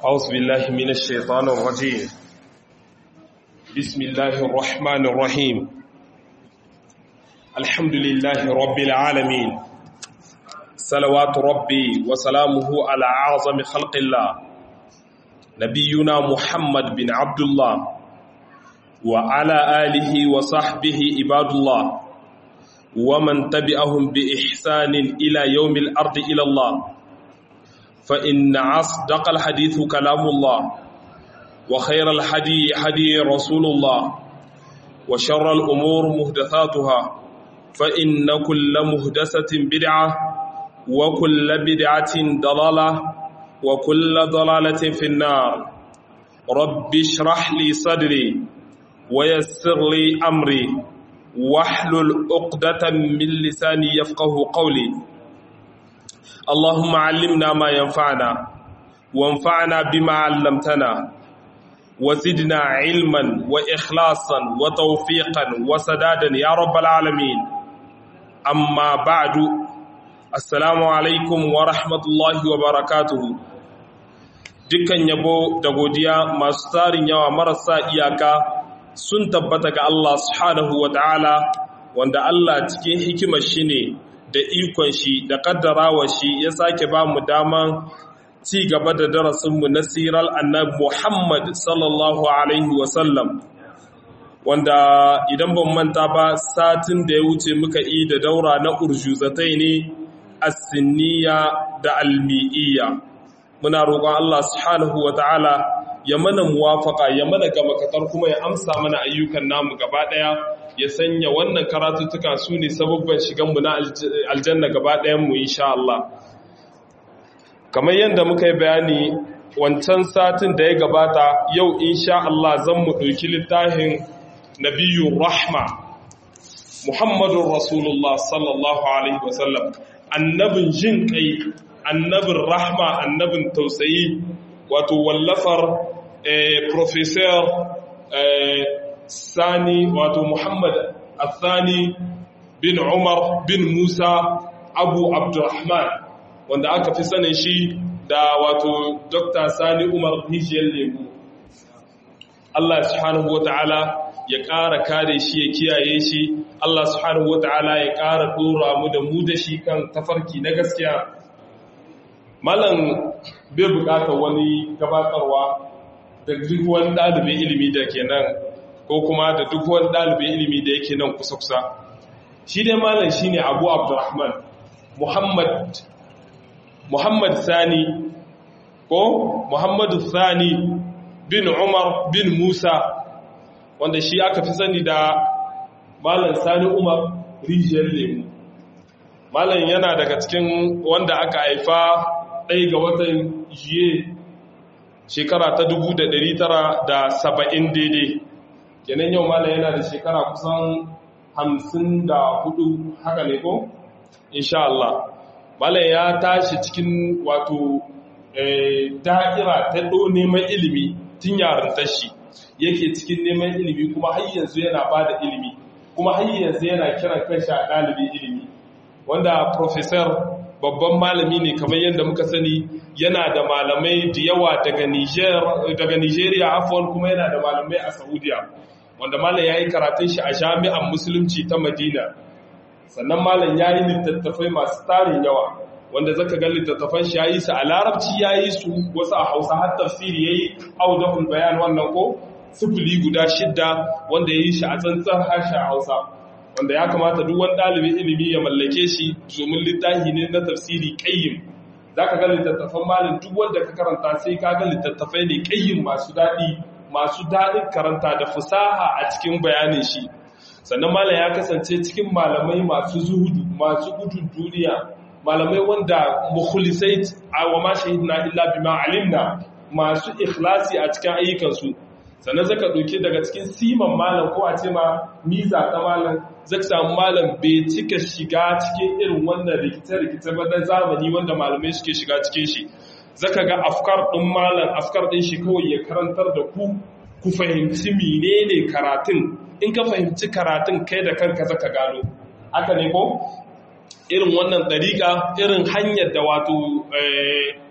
أعوذ بالله من الشيطان الرجيم بسم الله الرحمن الرحيم الحمد لله رب العالمين صلوات ربي وسلامه على أعظم خلق الله نبينا محمد بن عبد الله وعلى آله وصحبه عباد الله ومن تبعهم بإحسان إلى يوم الأرض إلى الله فإن أصدق الحديث كلام الله وخير الحدي حدي رسول الله وشر الأمور مهدثاتها فإن كل مهدسة بدعة وكل بدعة ضلالة وكل ضلالة في النار رب اشرح لي صدري ويسر لي أمري واحلل عقدة من لساني يفقه قولي اللهم علمنا ما ينفعنا وانفعنا بما علمتنا وزدنا علما وإخلاصا وتوفيقا وسدادا يا رب العالمين أما بعد السلام عليكم ورحمة الله وبركاته dukkan yabo da godiya masu tarin yawa marasa iyaka sun tabbata ga Allah subhanahu wa ta'ala wanda Allah cikin hikimar shi ne da ikon shi da kaddarawa shi ya sake ba mu daman ci gaba da darasinmu na sirar annabi Muhammad sallallahu Alaihi wasallam wanda idan ban manta ba satin da ya wuce muka yi da daura na urjuzatai ne asiniya da almi'iyya muna roƙon Allah subhanahu wa ta'ala ya mana muwafaka ya mana gabakatar kuma ya amsa mana ayyukan namu gaba ɗaya ya sanya wannan karatuttuka su ne sababban shiganmu na aljanna gaba ɗayanmu insha Allah kamar yadda muka yi bayani wancan satin da ya gabata yau insha Allah zan mu ɗauki littafin nabiyu rahma muhammadun rasulullah sallallahu alaihi wasallam annabin jin kai annabin rahma annabin tausayi wato wallafar professor sani wato muhammad athani bin umar bin musa abu abdurrahman wanda aka fi sanin shi da wato dr sani umar rijiyar lemu allah subhanahu wa ta'ala ya ƙara kare shi ya kiyaye shi allah subhanahu wa ta'ala ya ƙara ɗora mu da mu da shi kan tafarki na gaskiya malam bai buƙatar wani gabatarwa da duk wani ɗalibin ilimi da ke nan ko kuma da duk wani ɗalibin ilimi da yake nan kusa-kusa shi dai malam shi ne abu abdurrahman muhammad muhammad sani ko muhammadu sani bin umar bin musa wanda shi aka fi sani da malam sani umar rijiyar lemu malam yana daga cikin wanda aka haifa ɗaya ga watan jiye shekara ta saba'in daidai kenan yau malam yana da shekara kusan hamsin da hudu haka ne ko? insha Allah malam ya tashi cikin wato da'ira ta ɗo neman ilimi tun yarin tashi yake cikin neman ilimi kuma har yanzu yana ba da ilimi kuma har yanzu yana kiran kanshi a ɗalibin ilimi wanda professor babban malami ne kamar yadda muka sani yana da malamai da yawa daga Nigeria afon kuma yana da malamai a Saudiya wanda malam ya yi karatun shi a jami'an musulunci ta Madina sannan malam ya yi littattafai masu tarin yawa wanda zaka ga littattafan shi ya yi su a larabci ya yi su wasu a hausa har tafsiri ya yi audahul bayan wannan ko sufuli guda shidda wanda ya yi shi a tsantsan harshen hausa wanda ya kamata duk wani ɗalibin ilimi ya mallake shi domin littafi ne na tafsiri ƙayyim za ka ga littattafan malin duk wanda ka karanta sai ka ga littattafai ne ƙayyim masu daɗi masu daɗin karanta da fusaha a cikin bayanin shi sannan malam ya kasance cikin malamai masu zuhudu masu gudun duniya malamai wanda mukhlisai a wa ma shahidna illa bima alimna masu ikhlasi a cikin ayyukansu sannan zaka ɗauki daga cikin siman malam ko a ce ma miza ta malam zaka samu malam bai cika shiga cikin irin wannan rikice-rikice ba na zamani wanda malamai suke shiga cikin shi zaka ga afkar ɗin malam afkar ɗin shi kawai ya karantar da ku ku fahimci menene karatun in ka fahimci karatun kai da kanka zaka gano haka ne ko irin wannan ɗariƙa irin hanyar da wato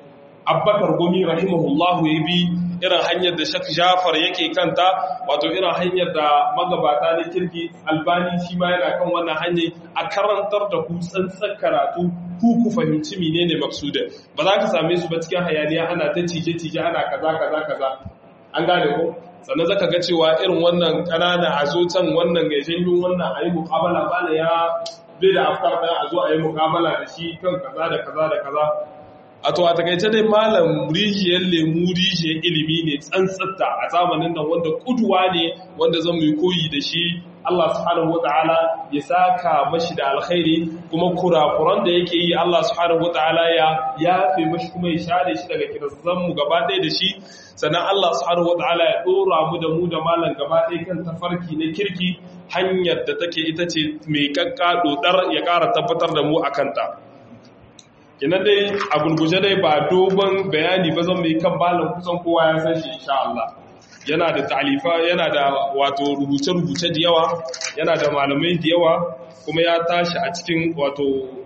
abbakar gumi rahimahullahu ya bi irin hanyar da shak jafar yake kanta wato irin hanyar da magabata na kirki albani shi ma yana kan wannan hanyar a karantar da ku tsantsan karatu ku ku fahimci menene maksudin ba za ka same su ba cikin hayaniya ana ta cije-cije ana kaza kaza kaza an gane ko sannan zaka ga cewa irin wannan kanana a zo can wannan ga janyo wannan a yi muƙabala bala ya bai da afkar ɗaya a zo a yi muƙabala da shi kan kaza da kaza da kaza a to a takaice dai malam rijiyar lemu rijiyar ilimi ne tsantsatta a zamanin nan wanda kuduwa ne wanda zan mu koyi da shi Allah subhanahu wataala ya saka mashi da alkhairi kuma kurakuran da yake yi Allah subhanahu wataala ya yafe mashi kuma ya share shi daga kirzan mu gaba ɗaya da shi sannan Allah subhanahu wataala ya dora mu da mu da malam gaba ɗaya kan tafarki na kirki hanyar da take ita ce mai kakka dodar ya ƙara tabbatar da mu akan ta kina dai a gulguje dai ba dogon bayani ba zan mai kan malam kusan kowa ya san shi insha Allah yana da talifa yana da wato rubuce-rubuce da yawa yana da malamai da yawa kuma ya tashi a cikin wato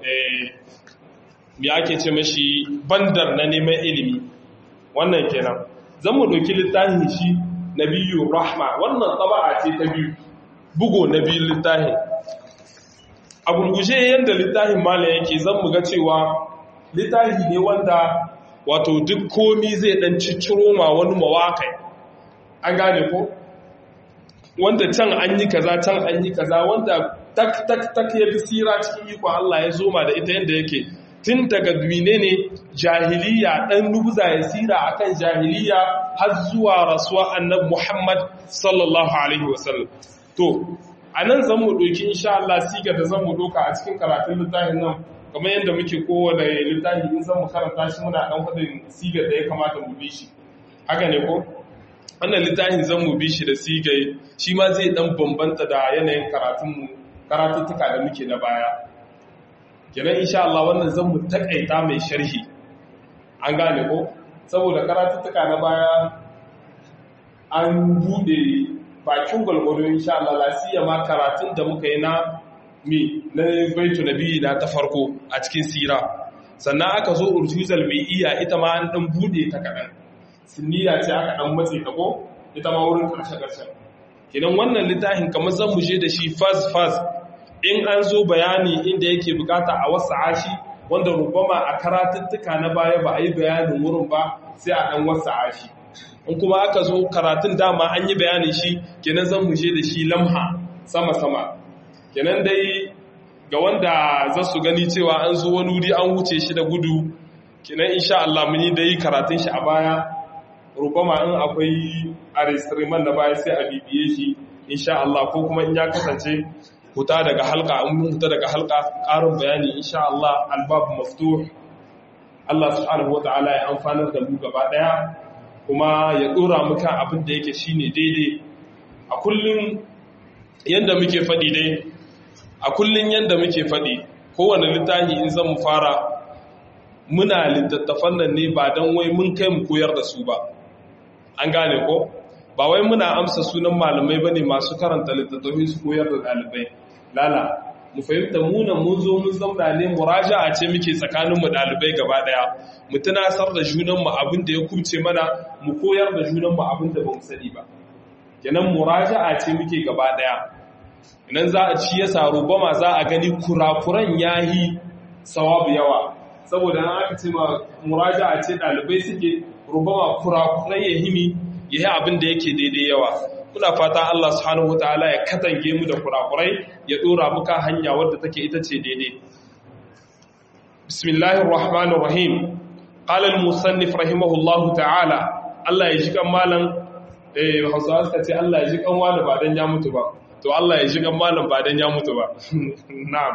me ake ce mashi bandar na neman ilimi wannan kenan zan mu ɗauki littafin shi na biyu rahma wannan tsaba'a ce ta biyu bugo na biyu littafin a gurguje yadda littafin malam yake zan mu ga cewa littafi ne wanda wato duk komi zai ɗan cicciro ma wani mawakai an gane ko wanda can an yi kaza can an yi kaza wanda tak tak tak ya fi sira cikin ikon Allah ya zoma da ita yadda yake tun daga duwine ne jahiliya ɗan nubuza ya sira akan jahiliya har zuwa rasuwa annab Muhammad sallallahu alaihi wasallam to a nan zan mu ɗauki insha Allah siga da zan mu ɗauka a cikin karatun littafin nan kamar yadda muke kowane littafi in zan mu karanta shi muna ɗan faɗin sigar da ya kamata mu bi shi haka ne ko wannan littafin zan mu bi shi da sigai shi ma zai dan bambanta da yanayin karatunmu karatuttuka da muke na baya kenan insha Allah wannan zan mu takaita mai sharhi an gane ko saboda karatuttuka na baya an bude bakin gwalgwado insha Allah lasiya ma karatun da muka yi na mi na baitu nabi na ta farko a cikin sira sannan aka zo urtuzal mai iya ita ma an dan bude ta kaɗan sinniya ce aka dan matse ta ko ita ma wurin karshe karshen kidan wannan littafin kamar zan mu je da shi fast fast in an zo bayani inda yake bukata a wasu ashi wanda rubama a karatuttuka na baya ba a yi bayanin wurin ba sai a dan wasu ashi in kuma aka zo karatun dama an yi bayanin shi kenan zan mu je da shi lamha sama sama kenan dai ga wanda za su gani cewa an zo wani wuri an wuce shi da gudu kenan insha Allah mun yi da yi karatun shi a baya rubama in akwai aristriman da baya sai a bibiye shi insha Allah ko kuma in ya kasance huta daga halka in mun huta daga halka ƙarin bayani insha Allah albab maftuh Allah subhanahu wata'ala ya amfanar da mu gaba daya kuma ya dora mu kan abin da yake shine daidai a kullun yanda muke faɗi dai a kullun yanda muke faɗi kowane littafi in zan mu fara muna littattafan nan ne ba don wai mun kai mu koyar da su ba an gane ko ba wai muna amsa sunan malamai bane masu karanta littattafai su koyar da ɗalibai lala mu fahimta muna mun zo mun zauna ne muraja'a ce muke tsakanin mu ɗalibai gaba ɗaya mu tunasar da junan mu abin da ya kubce mana mu koyar da junan mu abin da bamu sani ba kenan muraja'a ce muke gaba ɗaya idan za a ci ya saro bama za a gani kurakuran yahi sawabu yawa saboda an aka ce ma muraja'a ce ɗalibai suke rubama kurakurai ya himi ya yi abin da yake daidai yawa muna fata Allah subhanahu wataala ya katange mu da kurakurai ya dora muka hanya wadda take ita ce daidai bismillahir rahmanir rahim qala al musannif rahimahullahu ta'ala Allah ya ji kan malam eh Hausawa suka ce Allah ya ji kan wani ba dan ya mutu ba to Allah ya ji kan malam ba dan ya mutu ba na'am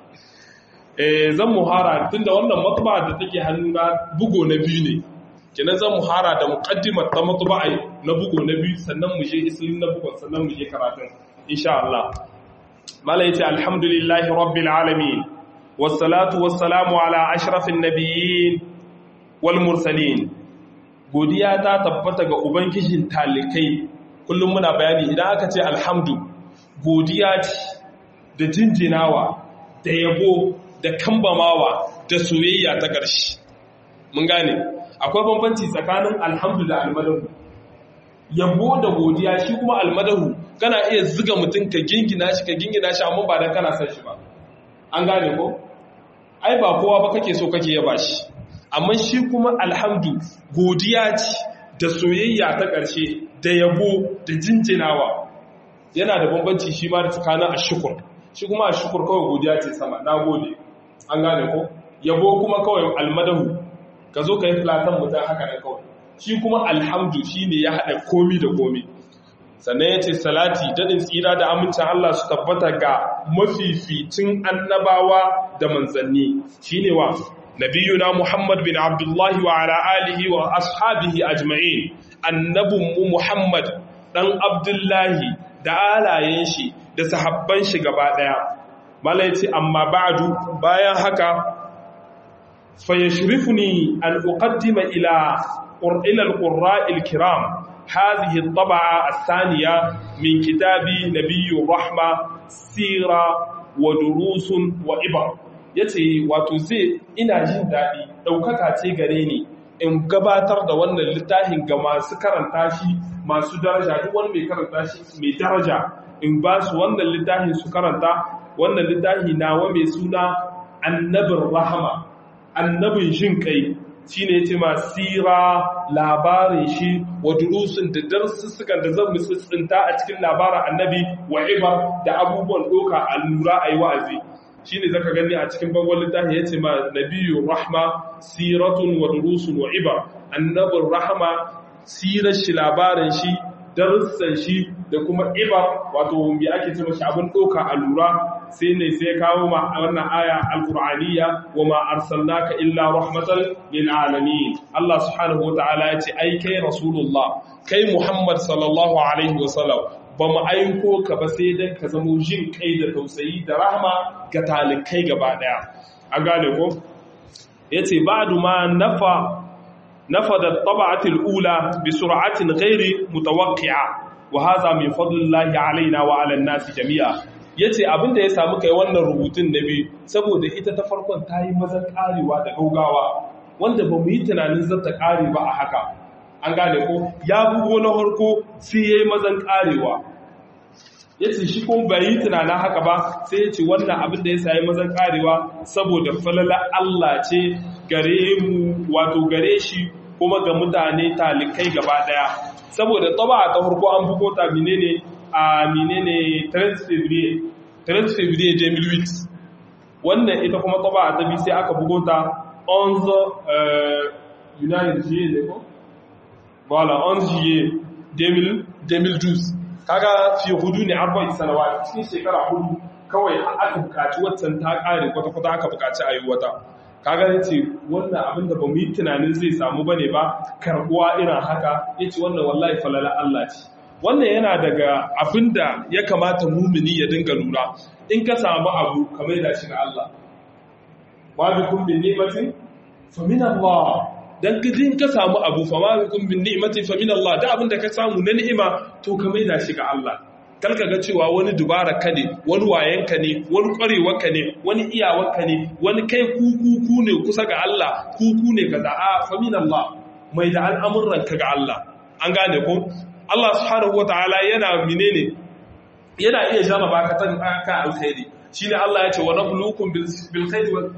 eh zan muhara tunda wannan matba da take hannuna bugo na biyu ne kenan zan mu hara da muqaddimar ta matba'i na bugu na biyu sannan mu je islin na bugun sannan mu je karatun insha Allah mala yace alhamdulillahi rabbil alamin wassalatu wassalamu ala ashrafin nabiyyin wal mursalin godiya ta tabbata ga ubangijin talikai kullum muna bayani idan aka ce alhamdu godiya ce da jinjinawa da yabo da kambamawa da soyayya ta ƙarshe mun gane akwai bambanci tsakanin alhamdu da almadahu yabo da godiya shi kuma almadahu kana iya ziga mutum ka gingina shi ka gingina shi amma ba dan kana son shi ba an gane ko ai ba kowa ba kake so kake yaba shi amma shi kuma alhamdu godiya ce da soyayya ta ƙarshe da yabo da jinjinawa yana da bambanci shi ma da tsakanin ashukur shi kuma ashukur kawai godiya ce sama na gode an gane ko yabo kuma kawai almadahu ka zo ka yi filatan mutum haka da kawai shi kuma alhamdu shi ne ya haɗa komi da komi sannan ya ce salati daɗin tsira da amincin Allah su tabbata ga mafificin annabawa da manzanni shi ne wa nabiyuna Muhammad bin Abdullahi wa ala alihi wa ashabihi ajma'in annabinmu Muhammad ɗan Abdullahi da alayen shi da sahabban shi gaba ɗaya mala ya ce amma ba'adu bayan haka فيشرفني أن أقدم إلى إلى القراء الكرام هذه الطبعة الثانية من كتاب نبي الرحمة سيرة ودروس وإبر yace wato zai ina jin daɗi ɗaukaka ce gare ni in gabatar da wannan littafin ga masu karanta shi masu daraja duk wani mai karanta shi mai daraja in ba su wannan littafin su karanta wannan littafi nawa mai suna annabin rahama annabin jin kai shi ne ce sira labarin shi wa durusun da darsussukan da zan tsinta a cikin labarin annabi wa ibar da abubuwan doka a lura a yi wa'azi shi ne zaka gani a cikin bangon littafi ya ce ma nabiyu rahma siratun wa durusun wa ibar annabin rahama sirar shi labarin shi darussan shi da kuma ibar wato me ake ce mashi abin doka a lura sai ne sai kawo ma wannan aya alqur'aniyya wa ma arsalnaka illa rahmatan lil alamin Allah subhanahu wataala ya ce ai kai rasulullah kai Muhammad sallallahu alaihi wasallam ba mu aiko ka ba sai dan ka zamo jin kai da tausayi da rahma ga talikai gaba daya an gane ko yace ba'du ma nafa نفذ الطبعة الأولى بسرعة غير متوقعة وهذا من فضل الله علينا وعلى الناس جميعا yace abin da ya samu kai wannan rubutun na biyu saboda ita ta farkon ta yi mazan karewa da gaugawa wanda ba mu yi tunanin zata kare ba a haka an gane ko ya bugo na harko sai ya yi mazan karewa yace shi kuma bai yi tunanin haka ba sai yace wannan abin da ya sayi mazan karewa saboda falala Allah ce gare mu wato gare shi kuma ga mutane talikai gaba daya saboda taba ta farko an bugo ta menene a menene 13 février 13 février 2008 wannan ita kuma taba ta bi sai aka bugo ta 11 United Juillet ne ko voilà 11 juillet 2012 kaga fi hudu ne arba'in sanawa cikin shekara hudu kawai aka bukaci waccan ta kare kwata-kwata aka bukaci a yi wata kaga ya ce wannan abin da ba mu yi tunanin zai samu bane ba karbuwa irin haka ya ce wannan wallahi falala Allah ce wannan yana daga abin da ya kamata mumini ya dinga lura in ka samu abu kamar da shi ga Allah ma bi kun bin ni'matin fa min Allah dan in ka samu abu fa ma bi kun bin ni'matin fa min Allah da abin da ka samu na ni'ima to ka mai da shi ga Allah kalka ga cewa wani dubara ka ne wani wayanka ne wani kwarewa ka ne wani iyawarka ne wani kai kuku ne kusa ga Allah kuku ne ka za'a famin Allah mai da al'amuran ka ga Allah an gane ko Allah subhanahu wataala yana menene yana iya jarraba ka tan ka alkhairi shine Allah ya ce wa nabluukum bil khairi wal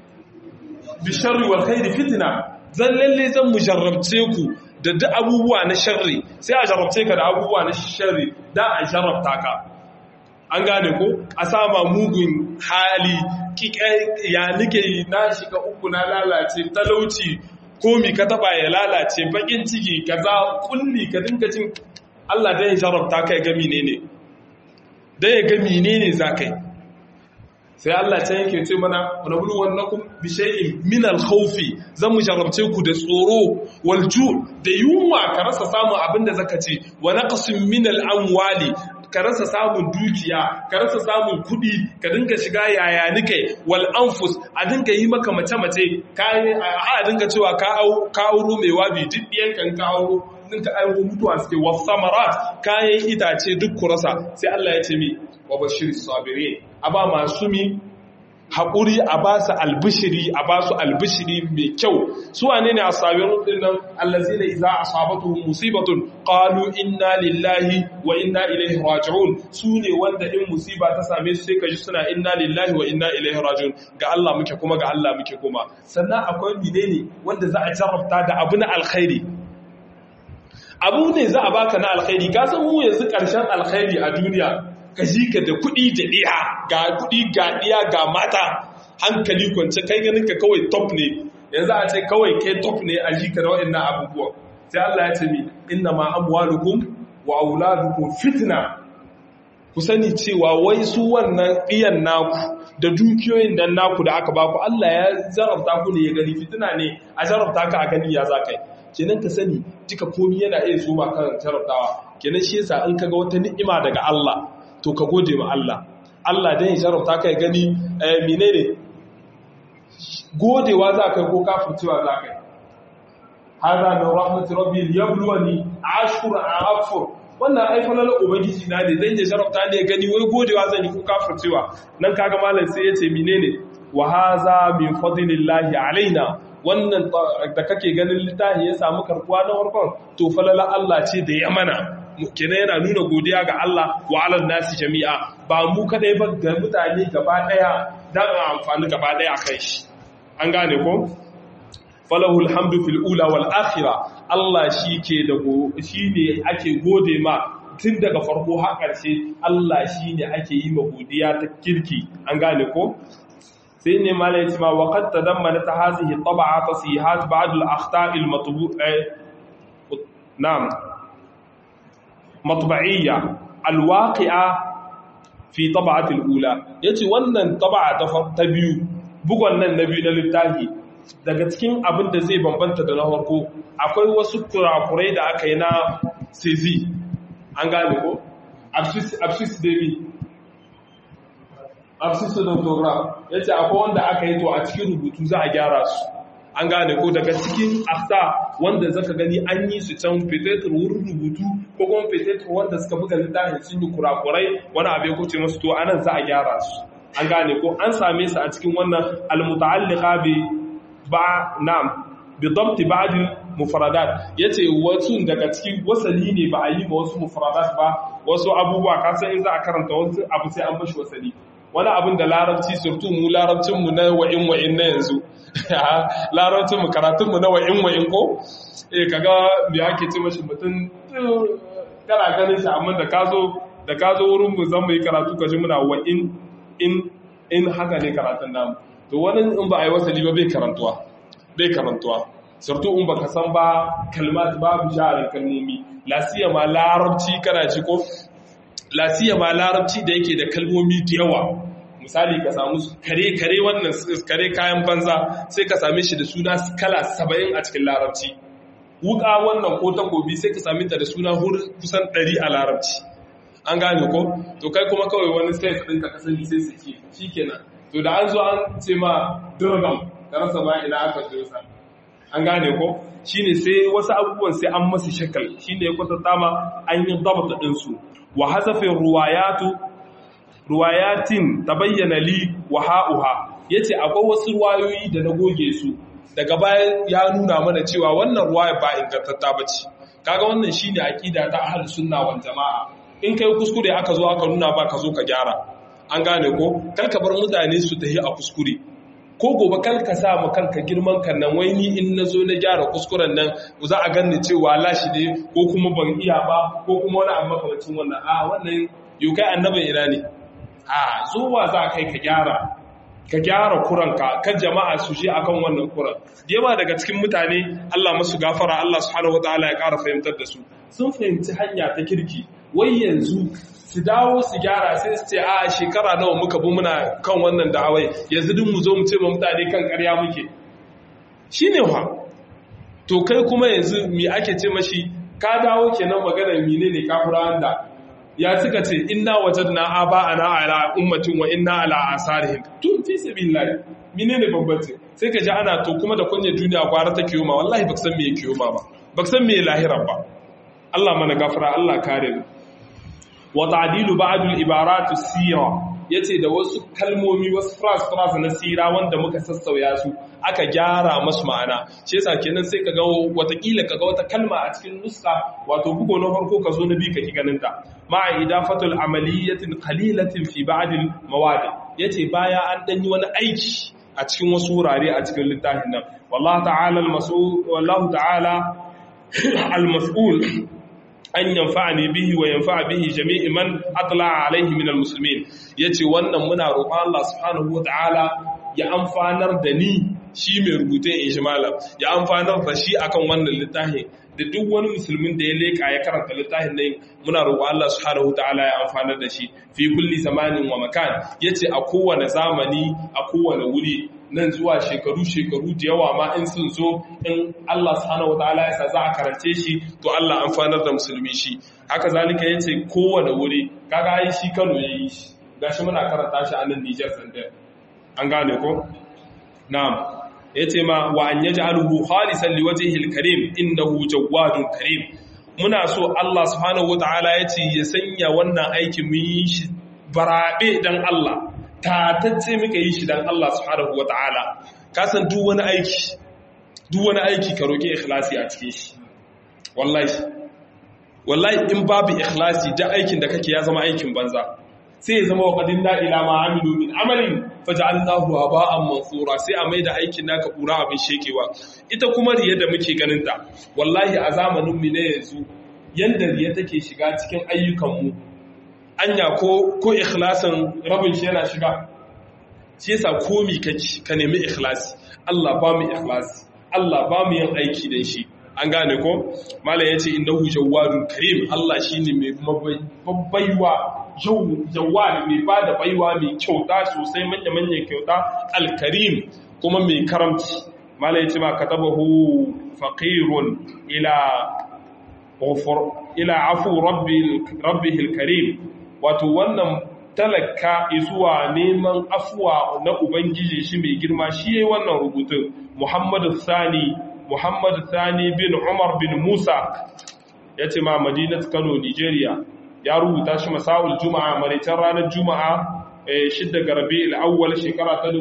bil sharri wal khairi fitna zan lalle zan mujarrabce ku da duk abubuwa na sharri sai a jarabce ka da abubuwa na sharri da a jarabta ka an gane ko a sama mugun hali ya nike na shiga uku na lalace talauci komi ka taba ya lalace bakin ciki kaza kulli ka dinka cin Allah dan ya jarabta ka ya ga menene dan ya ga menene zakai sai Allah ta yake ce mana wa nablu wannakum bi shay'in min al-khawf zan mu jarabce ku da tsoro wal ju' da yunwa ka rasa samun abin da zaka ci wa naqsin min al-amwali ka rasa samun dukiya ka rasa samun kudi ka dinga shiga yaya nike wal anfus a dinga yi maka mace mace kai a dinga cewa ka au ka auro mai wabi duk diyan kan ka auro dinka auro mutuwa suke wa samarat kayan itace duk ku rasa sai Allah ya ce mi wa bashir sabirin aba masu mi haƙuri a ba su albishiri a ba su albishiri mai kyau su wane ne a sabirun dinnan allazi ne za a sabatu musibatun qalu inna lillahi wa inna ilaihi raji'un su ne wanda in musiba ta same su sai ka ji suna inna lillahi wa inna ilaihi raji'un ga Allah muke kuma ga Allah muke kuma sannan akwai menene wanda za a jarrabta da abu na alkhairi abu ne za a baka na alkhairi ka san mu yanzu karshen alkhairi a duniya ka ji ka da kuɗi da ɗiya ga kuɗi ga ɗiya ga mata hankali kwance kai ganin ka kawai top ne yanzu a ce kawai kai top ne a ji ka da waɗannan abubuwa sai Allah ya ce mi inna ma amwalukum wa auladukum fitna ku sani cewa wai su wannan ɗiyan naku da dukiyoyin nan naku da aka baku Allah ya zarafta ku ne ya gani fitina ne a zarafta ka a gani ya za kai kenan ka sani duka komi yana iya zo ma kan jarabtawa kenan shi yasa in kaga wata ni'ima daga Allah to ka gode ma Allah Allah dan ya jarabta ka ya gani eh menene godewa za kai ko kafircewa za kai hada min rahmati rabbi liyabluwani ashkur a'afur wannan ai falalar ubangiji na ne zan ya jarabta ne gani wai godewa zan yi ko kafircewa nan kaga malam sai ya ce menene wa haza min fadlillahi alaina wannan da kake ganin littafi ya samu karkuwa na farkon to falala Allah ce da ya mana kenan yana nuna godiya ga Allah wa alal nasi jami'a ba mu kadai ba ga mutane gaba daya dan a amfani gaba daya kai shi an gane ko falahul hamdu fil ula wal akhirah Allah shike da shine ake gode ma tun daga farko har ƙarshe Allah shine ake yi ma godiya ta kirki an gane ko sai ne malai ce ma waqad tadammana ta hazihi tab'a tasihat ba'd al akhta' al matbu'a na'am matba'iyya al waqi'a fi tab'at al ula yace wannan tab'a ta biyu bugon nan na biyu na littafi daga cikin abin da zai bambanta da na farko akwai wasu kurakurai da aka yi na sezi an gane ko absis david absis doctoral ya ce akwai wanda aka yi to a cikin rubutu za a gyara su an gane ko daga cikin afta wanda zaka gani an yi su can fetetur wurin rubutu ko kuma fetetur wanda suka buga littafin sun yi kurakurai wani abu ya kuce masu to anan za a gyara su an gane ko an same su a cikin wannan almuta'alliqa bi ba na'am bi dabti ba'd mufradat yace wasu daga cikin wasali ne ba a yi ba wasu mufradat ba wasu abubuwa ka san in za a karanta wasu abu sai an bashi wasali wani abin da larabci surtu mu larabcin mu na wa'in wa'in na yanzu larabcin mu karatun mu na wa'in wa'in ko eh kaga me ake ce mashi mutum kana ganin shi amma da ka zo da ka zo wurin mu zan mu yi karatu ka ji muna wa'in in in haka ne karatun namu to wani in ba a yi wasali ba bai karantuwa bai karantuwa surtu in baka san ba kalmat babu jarin kalmomi lasiya ma larabci kana ci ko lasiya ma larabci da yake da kalmomi da yawa misali ka samu kare kare wannan kare kayan banza sai ka same shi da suna kala 70 a cikin larabci wuka wannan ko takobi sai ka same ta da suna kusan 100 a larabci an gane ko to kai kuma kawai wani sai ɗinka ka sani sai su ce shikenan to da an zo an ce ma dirgam da rasa ba ina aka dosa an gane ko shine sai wasu abubuwan sai an masu shakal shine ya kwatanta ma an yi dabata din su wa hasafin ruwayatu ruwayatin tabayyana li wa ha'uha yace akwai wasu ruwayoyi da na goge su daga baya ya nuna mana cewa wannan ruwaya ba ingantatta bace kaga wannan shine aqida ta ahlus sunna wal jamaa in kai kuskure aka zo aka nuna ba ka zo ka gyara an gane ko kalka bar mutane su tafi a kuskure ko gobe kalka sa mu kanka girman kan nan wai ni in na zo na gyara kuskuren nan za a ganni cewa lashi ne ko kuma ban iya ba ko kuma wani abu makamacin wannan a wannan yau kai annabin ina ne a zuwa za kai ka gyara ka gyara kuranka kan jama'a su je akan wannan kuran yawa daga cikin mutane Allah masu gafara Allah subhanahu wataala ya ƙara fahimtar da su sun fahimci hanya ta kirki wai yanzu su dawo su gyara sai su ce a shekara nawa muka bi muna kan wannan da'awai yanzu duk mu zo mu ce ma mutane kan ƙarya muke shine wa to kai kuma yanzu me ake ce mashi ka dawo kenan magana menene kafirawan da ya suka ce inna wajadna aba'ana ala ummatin wa inna ala asarihim to fi sabilillah menene bambanci sai ka ji ana to kuma da kunya duniya gwara ta kiyoma wallahi baka san me yake kiyoma ba baka san me lahira ba Allah mana gafara Allah kare mu wa ta'dilu ba'd al-ibarat as-sira yace da wasu kalmomi wasu phrase phrase na sira wanda muka sassauya su aka gyara masu ma'ana shi yasa kenan sai kaga watakila kaga wata kalma a cikin nuska wato bugo na farko ka zo na biyu ka ki ganin ta ma'a idafatul amaliyatin qalilatin fi ba'd al mawadi yace baya an dan yi wani aiki a cikin wasu wurare a cikin littafin nan wallahi ta'ala al mas'ul wallahu ta'ala al mas'ul an yanfa'ani bihi wa yanfa'a bihi jami'i man atla'a alaihi min almuslimin yace wannan muna roƙon Allah subhanahu wata'ala ya amfanar da ni shi mai rubutun ijmalam ya amfanar da shi akan wannan littafin da duk wani musulmin da ya leka ya karanta littafin nan muna roƙon Allah subhanahu wata'ala ya amfanar da shi fi kulli zamanin wa makan yace a kowane zamani a kowane wuri nan zuwa shekaru-shekaru da yawa ma in sun zo in Allah subhanahu wataala ya sa za a karance shi to Allah amfanar da musulmi shi haka zalika yace kowane wuri kaga ai shi Kano yayi shi gashi muna karanta shi a nan Niger Sandar an gane ko na'am yace ma wa an yaj'aluhu khalisan liwajhihi al-karim innahu jawwadun karim muna so Allah subhanahu wataala yace ya sanya wannan aikin mu yi shi barabe dan Allah tatacce muka yi shi dan Allah subhanahu wata'ala ka san duk wani aiki duk wani aiki ka roki ikhlasi a cikin shi wallahi wallahi in babu ikhlasi da aikin da kake ya zama aikin banza sai ya zama waqadin la ila ma amilu min amalin faj'alnahu haba'an mansura sai a maida aikin naka kura abin shekewa ita kuma riya da muke ganin ta wallahi a zamanin mu ne yanzu yanda riya take shiga cikin ayyukan mu anya ko ko ikhlasin rabin shi yana shiga shi yasa komi kake ka nemi ikhlasi Allah ba mu ikhlasi Allah ba mu yin aiki dan shi an gane ko malam yace innahu jawwadun karim Allah shine mai baiwa jawwad mai bada baiwa mai kyauta sosai manya manyan kyauta alkarim kuma mai karamci malam yace ma katabahu faqirun ila ila afu rabbil karim wato wannan talaka zuwa neman afuwa na ubangiji shi mai girma shi yayi wannan rubutun Muhammadu Sani Muhammadu Sani bin Umar bin Musa yace ma Madinat Kano Nigeria ya rubuta shi masaul juma'a maritan ranar juma'a shidda ga Rabiul Awwal shekara ta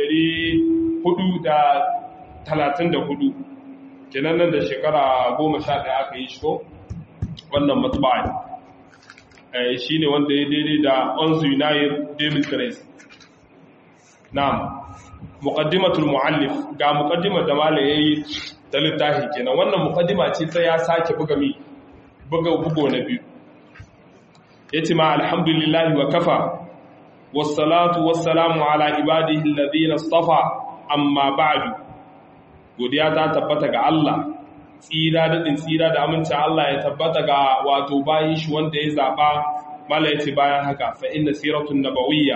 1434 kenan nan da shekara 11 aka yi shi ko wannan matba'a shi ne wanda ya daidai da onzu yunayir david grace na'am muqaddimatul muallif ga muqaddimar da malai yayi ta littafi kenan wannan muqaddima ce ta ya sake buga mi buga bugo na biyu yace ma alhamdulillahi wa kafa wassalatu wassalamu ala ibadihi alladhina istafa amma ba'du godiya ta tabbata ga Allah tsira daɗin tsira da amincin Allah ya tabbata ga wato bayan shi wanda ya zaɓa mala yace bayan haka fa inna siratun nabawiyya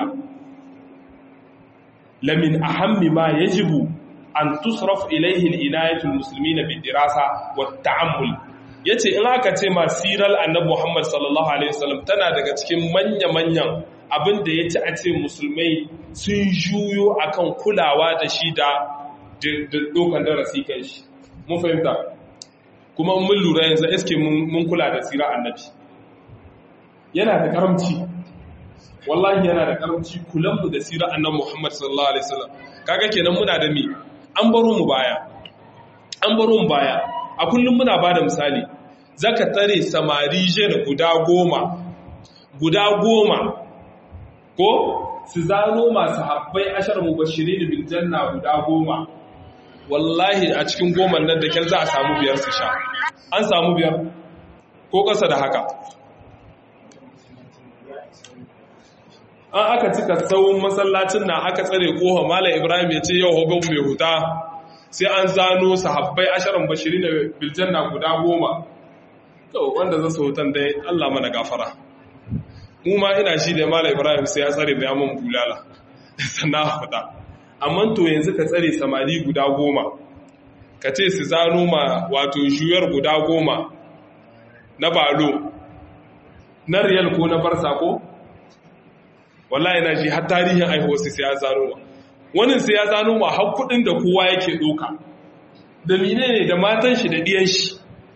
lamin ahammi ma yajibu an tusraf ilayhi al-inayatu al-muslimina bid-dirasa wat-ta'ammul yace in aka ce ma siral annabi Muhammad sallallahu alaihi wasallam tana daga cikin manya-manyan abin da yace a ce musulmai sun juyo akan kulawa da shi da dokan darasi kan shi mun fahimta kuma mun lura yanzu eske mun kula da tsira annabi yana da karamci wallahi yana da karamci kulanmu da tsira annabi Muhammad sallallahu alaihi wasallam kaga kenan muna da mi an baro mu baya an baro mu baya a kullum muna bada misali zaka tare samari jena guda goma guda goma ko su zano masu habbai ashar mubashirin bil janna guda goma wallahi a cikin goma nan da kyar za a samu biyar su sha an samu biyar ko ƙasa da haka an aka cika tsawon masallacin na aka tsare koha mala ibrahim ya ce yau hogon mai huta sai an zano sahabbai ashirin bashiri da biljanna guda goma to wanda za su hutan dai allah mana gafara mu ma ina shi da mala ibrahim sai ya tsare da yaman bulala sannan huta amma to yanzu ka tsare samari guda goma ka ce su zano ma wato juyar guda goma na balo na riyal ko na farsa ko wallahi na ji har tarihin aihuwarsu sai ya zano ma wani sai ya zano ma har kudin da kowa yake doka da mine ne da matan shi da diyan shi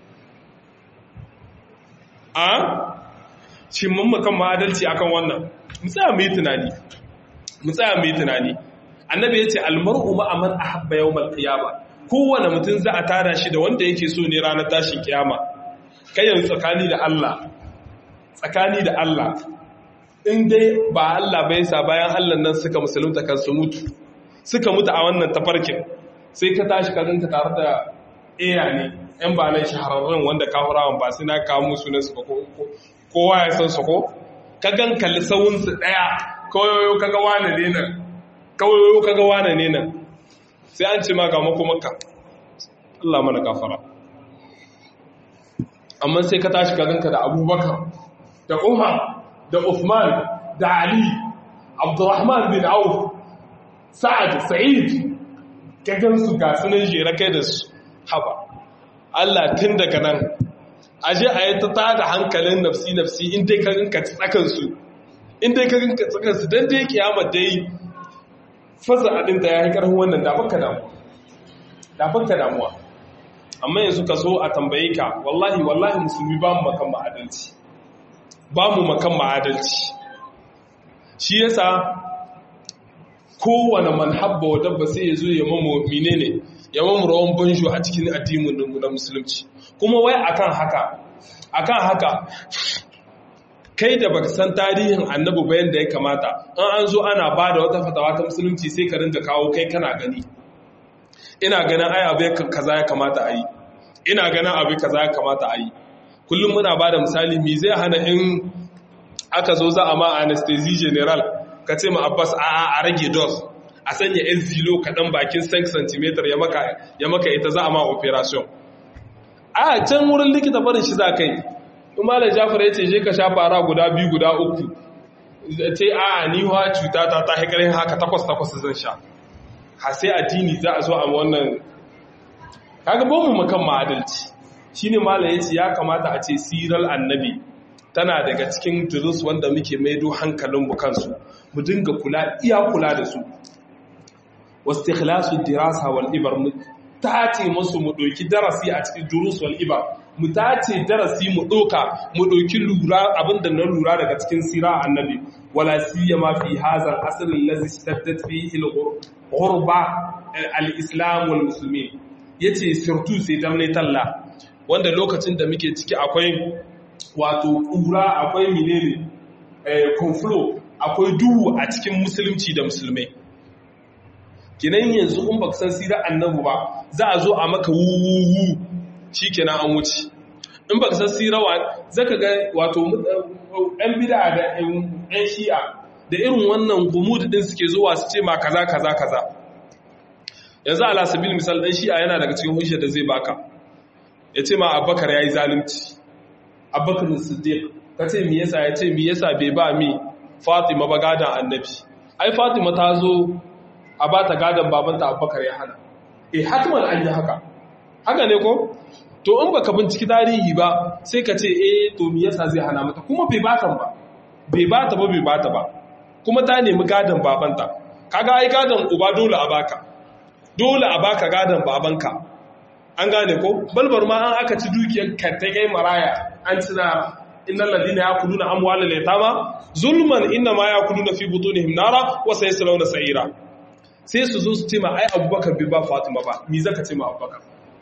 a cin mammakan ma'adalci akan wannan mu tsaya mu yi tunani mu tsaya mu yi tunani annabi ya ce almar'u ma'a man ahabba yawmal qiyama kowane mutum za a tara shi da wanda yake so ne ranar tashin kiyama kai yanzu tsakani da Allah tsakani da Allah in dai ba Allah bai sa bayan Allah nan suka musulunta kan su mutu suka mutu a wannan tafarkin sai ka tashi ka ganka tare da eya ne yan ba nan shahararrun wanda kafirawan ba sai na kawo musu ne su ko kowa ya san su ko ka gan kalli sawun su daya kawayoyo kaga wane ne nan kawayoyo kaga wane ne nan sai an ce ma ga makomaka Allah mana gafara amma sai ka tashi ka ganka da Abubakar da Umar da Uthman da Ali Abdurrahman bin Auf Sa'ad Sa'id ka gansu ga sunan jere kai da su haba Allah tun daga nan aje a yi ta tada hankalin nafsi nafsi in dai ka ganka tsakan su in dai ka ganka tsakan su dan dai kiyama dai fasa adin ta yayi karfin wannan da baka damuwa da baka damuwa amma yanzu ka so a tambaye ka wallahi wallahi musulmi ba mu makan ma'adalci ba mu makan ma'adalci shi yasa kowane manhabba wa dabba sai ya zo ya mamu menene ya mamu rawan banjo a cikin addinin na musulunci kuma wai akan haka akan haka kai da baka san tarihin annabi bayan da ya kamata an an zo ana ba da wata fatawa ta musulunci sai ka ringa kawo kai kana gani ina ganin ai abu kaza ya kamata a yi ina ganin abu kaza ya kamata a yi kullum muna ba da misali mi zai hana in aka zo za a ma anesthesia general ka ce ma abbas a a rage dose a sanya yan zilo kaɗan bakin 5 cm ya maka ita za a ma operation a can wurin likita barin shi za kai in malam jafar ya ce je ka sha fara guda biyu guda uku ce a ni wa cuta ta ta haikarin haka takwas takwas zan sha ha sai addini za a zo a wannan kaga ba mu makan ma'adalci shine malam yace ya kamata a ce siral annabi tana daga cikin durus wanda muke maido hankalin mu kansu mu dinga kula iya kula da su wastikhlasu dirasa wal ibar mu tace musu mu doki darasi a cikin durus wal ibar mu tace darasi mu doka mu doki lura abinda na lura daga cikin sira annabi wala siyama fi hadha al-asr allazi ishtaddat fihi al-ghurba al-islam wal muslimin yace sirtu sai dan ne talla wanda lokacin da muke ciki akwai wato ƙura akwai menene conflow akwai duhu a cikin musulunci da musulmai kinan yanzu in baka san sirar annabu ba za a zo a maka wuwuwu shikenan an wuce in baka san sirar wa zaka ga wato yan bid'a da yan shi'a da irin wannan gumud din suke zuwa su ce ma kaza kaza kaza yanzu ala sabil misal dan shi'a yana daga cikin hujjar da zai baka ya ce ma abubakar ya yi zalunci abubakar siddiq ka ce mi yasa ya ce mi yasa bai ba mi fatima ba gadon annabi ai fatima ta zo a ba ta gadon babanta abubakar ya hana eh hatiman an yi haka haka ne ko to in baka binciki tarihi ba sai ka ce eh to mi yasa zai hana mata kuma bai batan ba bai bata ba bai bata ba kuma ta nemi gadon babanta kaga ai gadon uba dole a baka dole a baka gadon babanka an gane ko balbar ma an aka ci dukiyar kantagai maraya an ci na innal ladina yakuluna amwalal yatama zulman inna ma yakuluna fi butunihim nara wa sayaslawna sa'ira sai su zo su ce ma ai abubakar bai ba fatima ba me zaka ce ma abubakar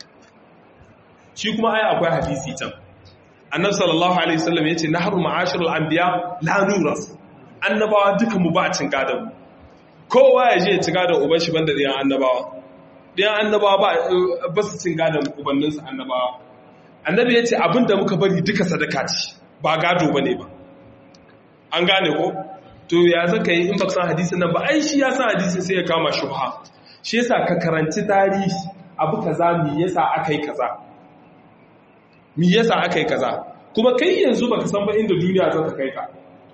shi kuma ai akwai hadisi can annabi sallallahu alaihi wasallam yace nahru ma'ashirul anbiya la nuras annabawa duka mu ba cin gadan kowa ya je ya ci gadan uban shi banda diyan annabawa ɗayan annabawa ba su cin gadon ubanninsu annabawa annabi ya ce abinda muka bari duka sadaka ce ba gado ba ne ba an gane ko to ya zaka yi in ba san hadisin nan ba ai shi ya san hadisin sai ya kama shubha shi yasa ka karanci tarihi abu kaza mi yasa aka yi kaza mi yasa aka yi kaza kuma kai yanzu baka san ba inda duniya za ta kai ka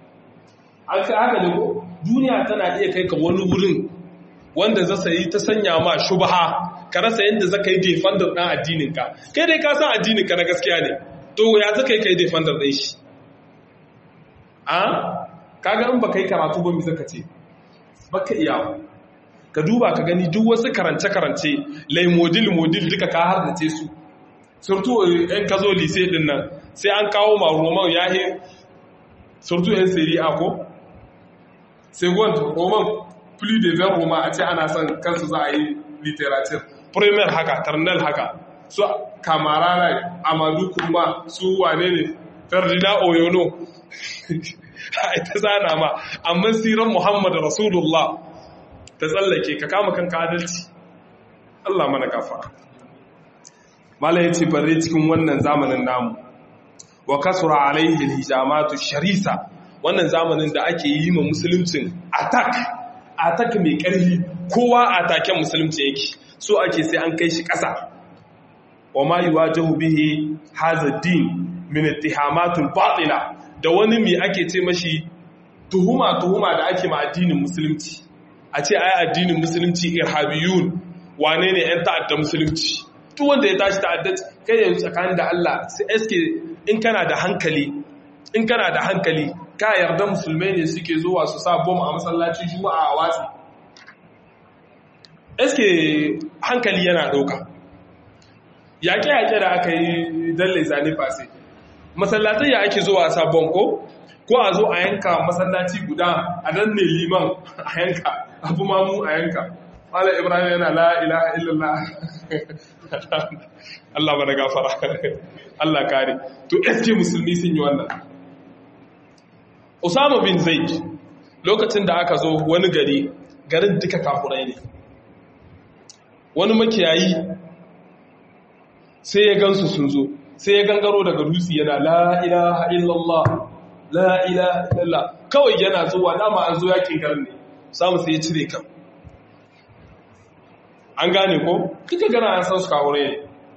haka ne ko duniya tana iya kai ka wani wurin wanda zasa yi ta sanya ma shubha ka rasa yadda zaka yi defender ɗan addininka kai dai ka san addininka na gaskiya ne to ya zaka yi kai defender ɗin shi a kaga in baka yi karatu ba mi zaka ce baka iya ka duba ka gani duk wasu karance karance lai modil modil duka ka har da ce su surtu yan kazo lise din nan sai an kawo ma roman yahi surtu yan seri a ko second roman plus de 20 roman a ce ana son kansu za a yi literature premier haka ternal haka su kamarana amadu kuma su wane ne ferdinand oyono a ita zana ma amma siran muhammadu rasulullah ta tsallake ka kama kanka adalci Allah mana kafa mala ya ce bare cikin wannan zamanin namu wa kasura alaihi hijamatu sharisa wannan zamanin da ake yi ma musuluncin attack attack mai ƙarfi kowa ataken musulunci yake so ake sai an kai shi ƙasa wa ma yuwajahu bihi hadha din min ittihamatul batila da wani mai ake ce mashi tuhuma tuhuma da ake ma addinin musulunci a ce ai addinin musulunci irhabiyun wane ne yan ta'adda musulunci duk wanda ya tashi ta'addanci kai yanzu tsakanin da Allah sai eske in kana da hankali in kana da hankali ka yarda musulmai ne suke zuwa su sa bom a masallacin juma'a a watsi eske hankali yana ɗauka yaƙe-yaƙe da aka yi dalle zane fase masallatai ya ake zuwa sa bom ko ko a zo a yanka masallaci guda a dan ne liman a yanka abu mamu a yanka Malam Ibrahim yana la ilaha illallah Allah bada gafara Allah kare to eske musulmi sun yi wannan Usama bin Zaid lokacin da aka zo wani gari garin duka kafurai ne wani makiyayi sai ya gansu sun zo sai ya gangaro daga dutse yana la ilaha illallah la ilaha illallah kawai yana zuwa dama an zo yakin garin ne samu sai ya cire kan an gane ko kika gana an san su kawo ne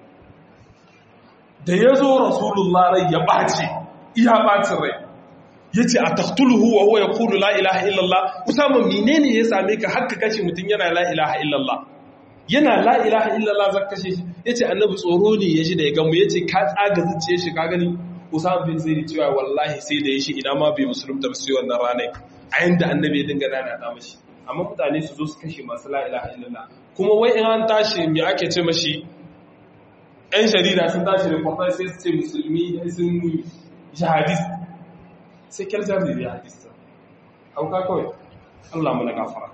da ya zo rasulullah rai ya ɓace iya ɓacin rai ya ce a taktuluhu wa huwa ya kulu la ilaha illallah usama menene ya same ka haka kashe mutum yana la ilaha illallah yana la ilaha illallah zaka kashe shi ya ce annabi tsoro ne ya ji da ya gamu ya ce ka tsaga zuciya shi ka gani usama bin zai cewa wallahi sai da ya shi ina ma bai musulunta ba sai wannan ranar a yanda annabi ya dinga nana ta mashi amma mutane su zo su kashe masu la ilaha illallah kuma wai in an tashi me ake ce mashi ‘yan jarida sun tashi da kwamfani sai su ce musulmi sun jihadis sai kyaljar da jihadista hauka kawai Allah muna gafara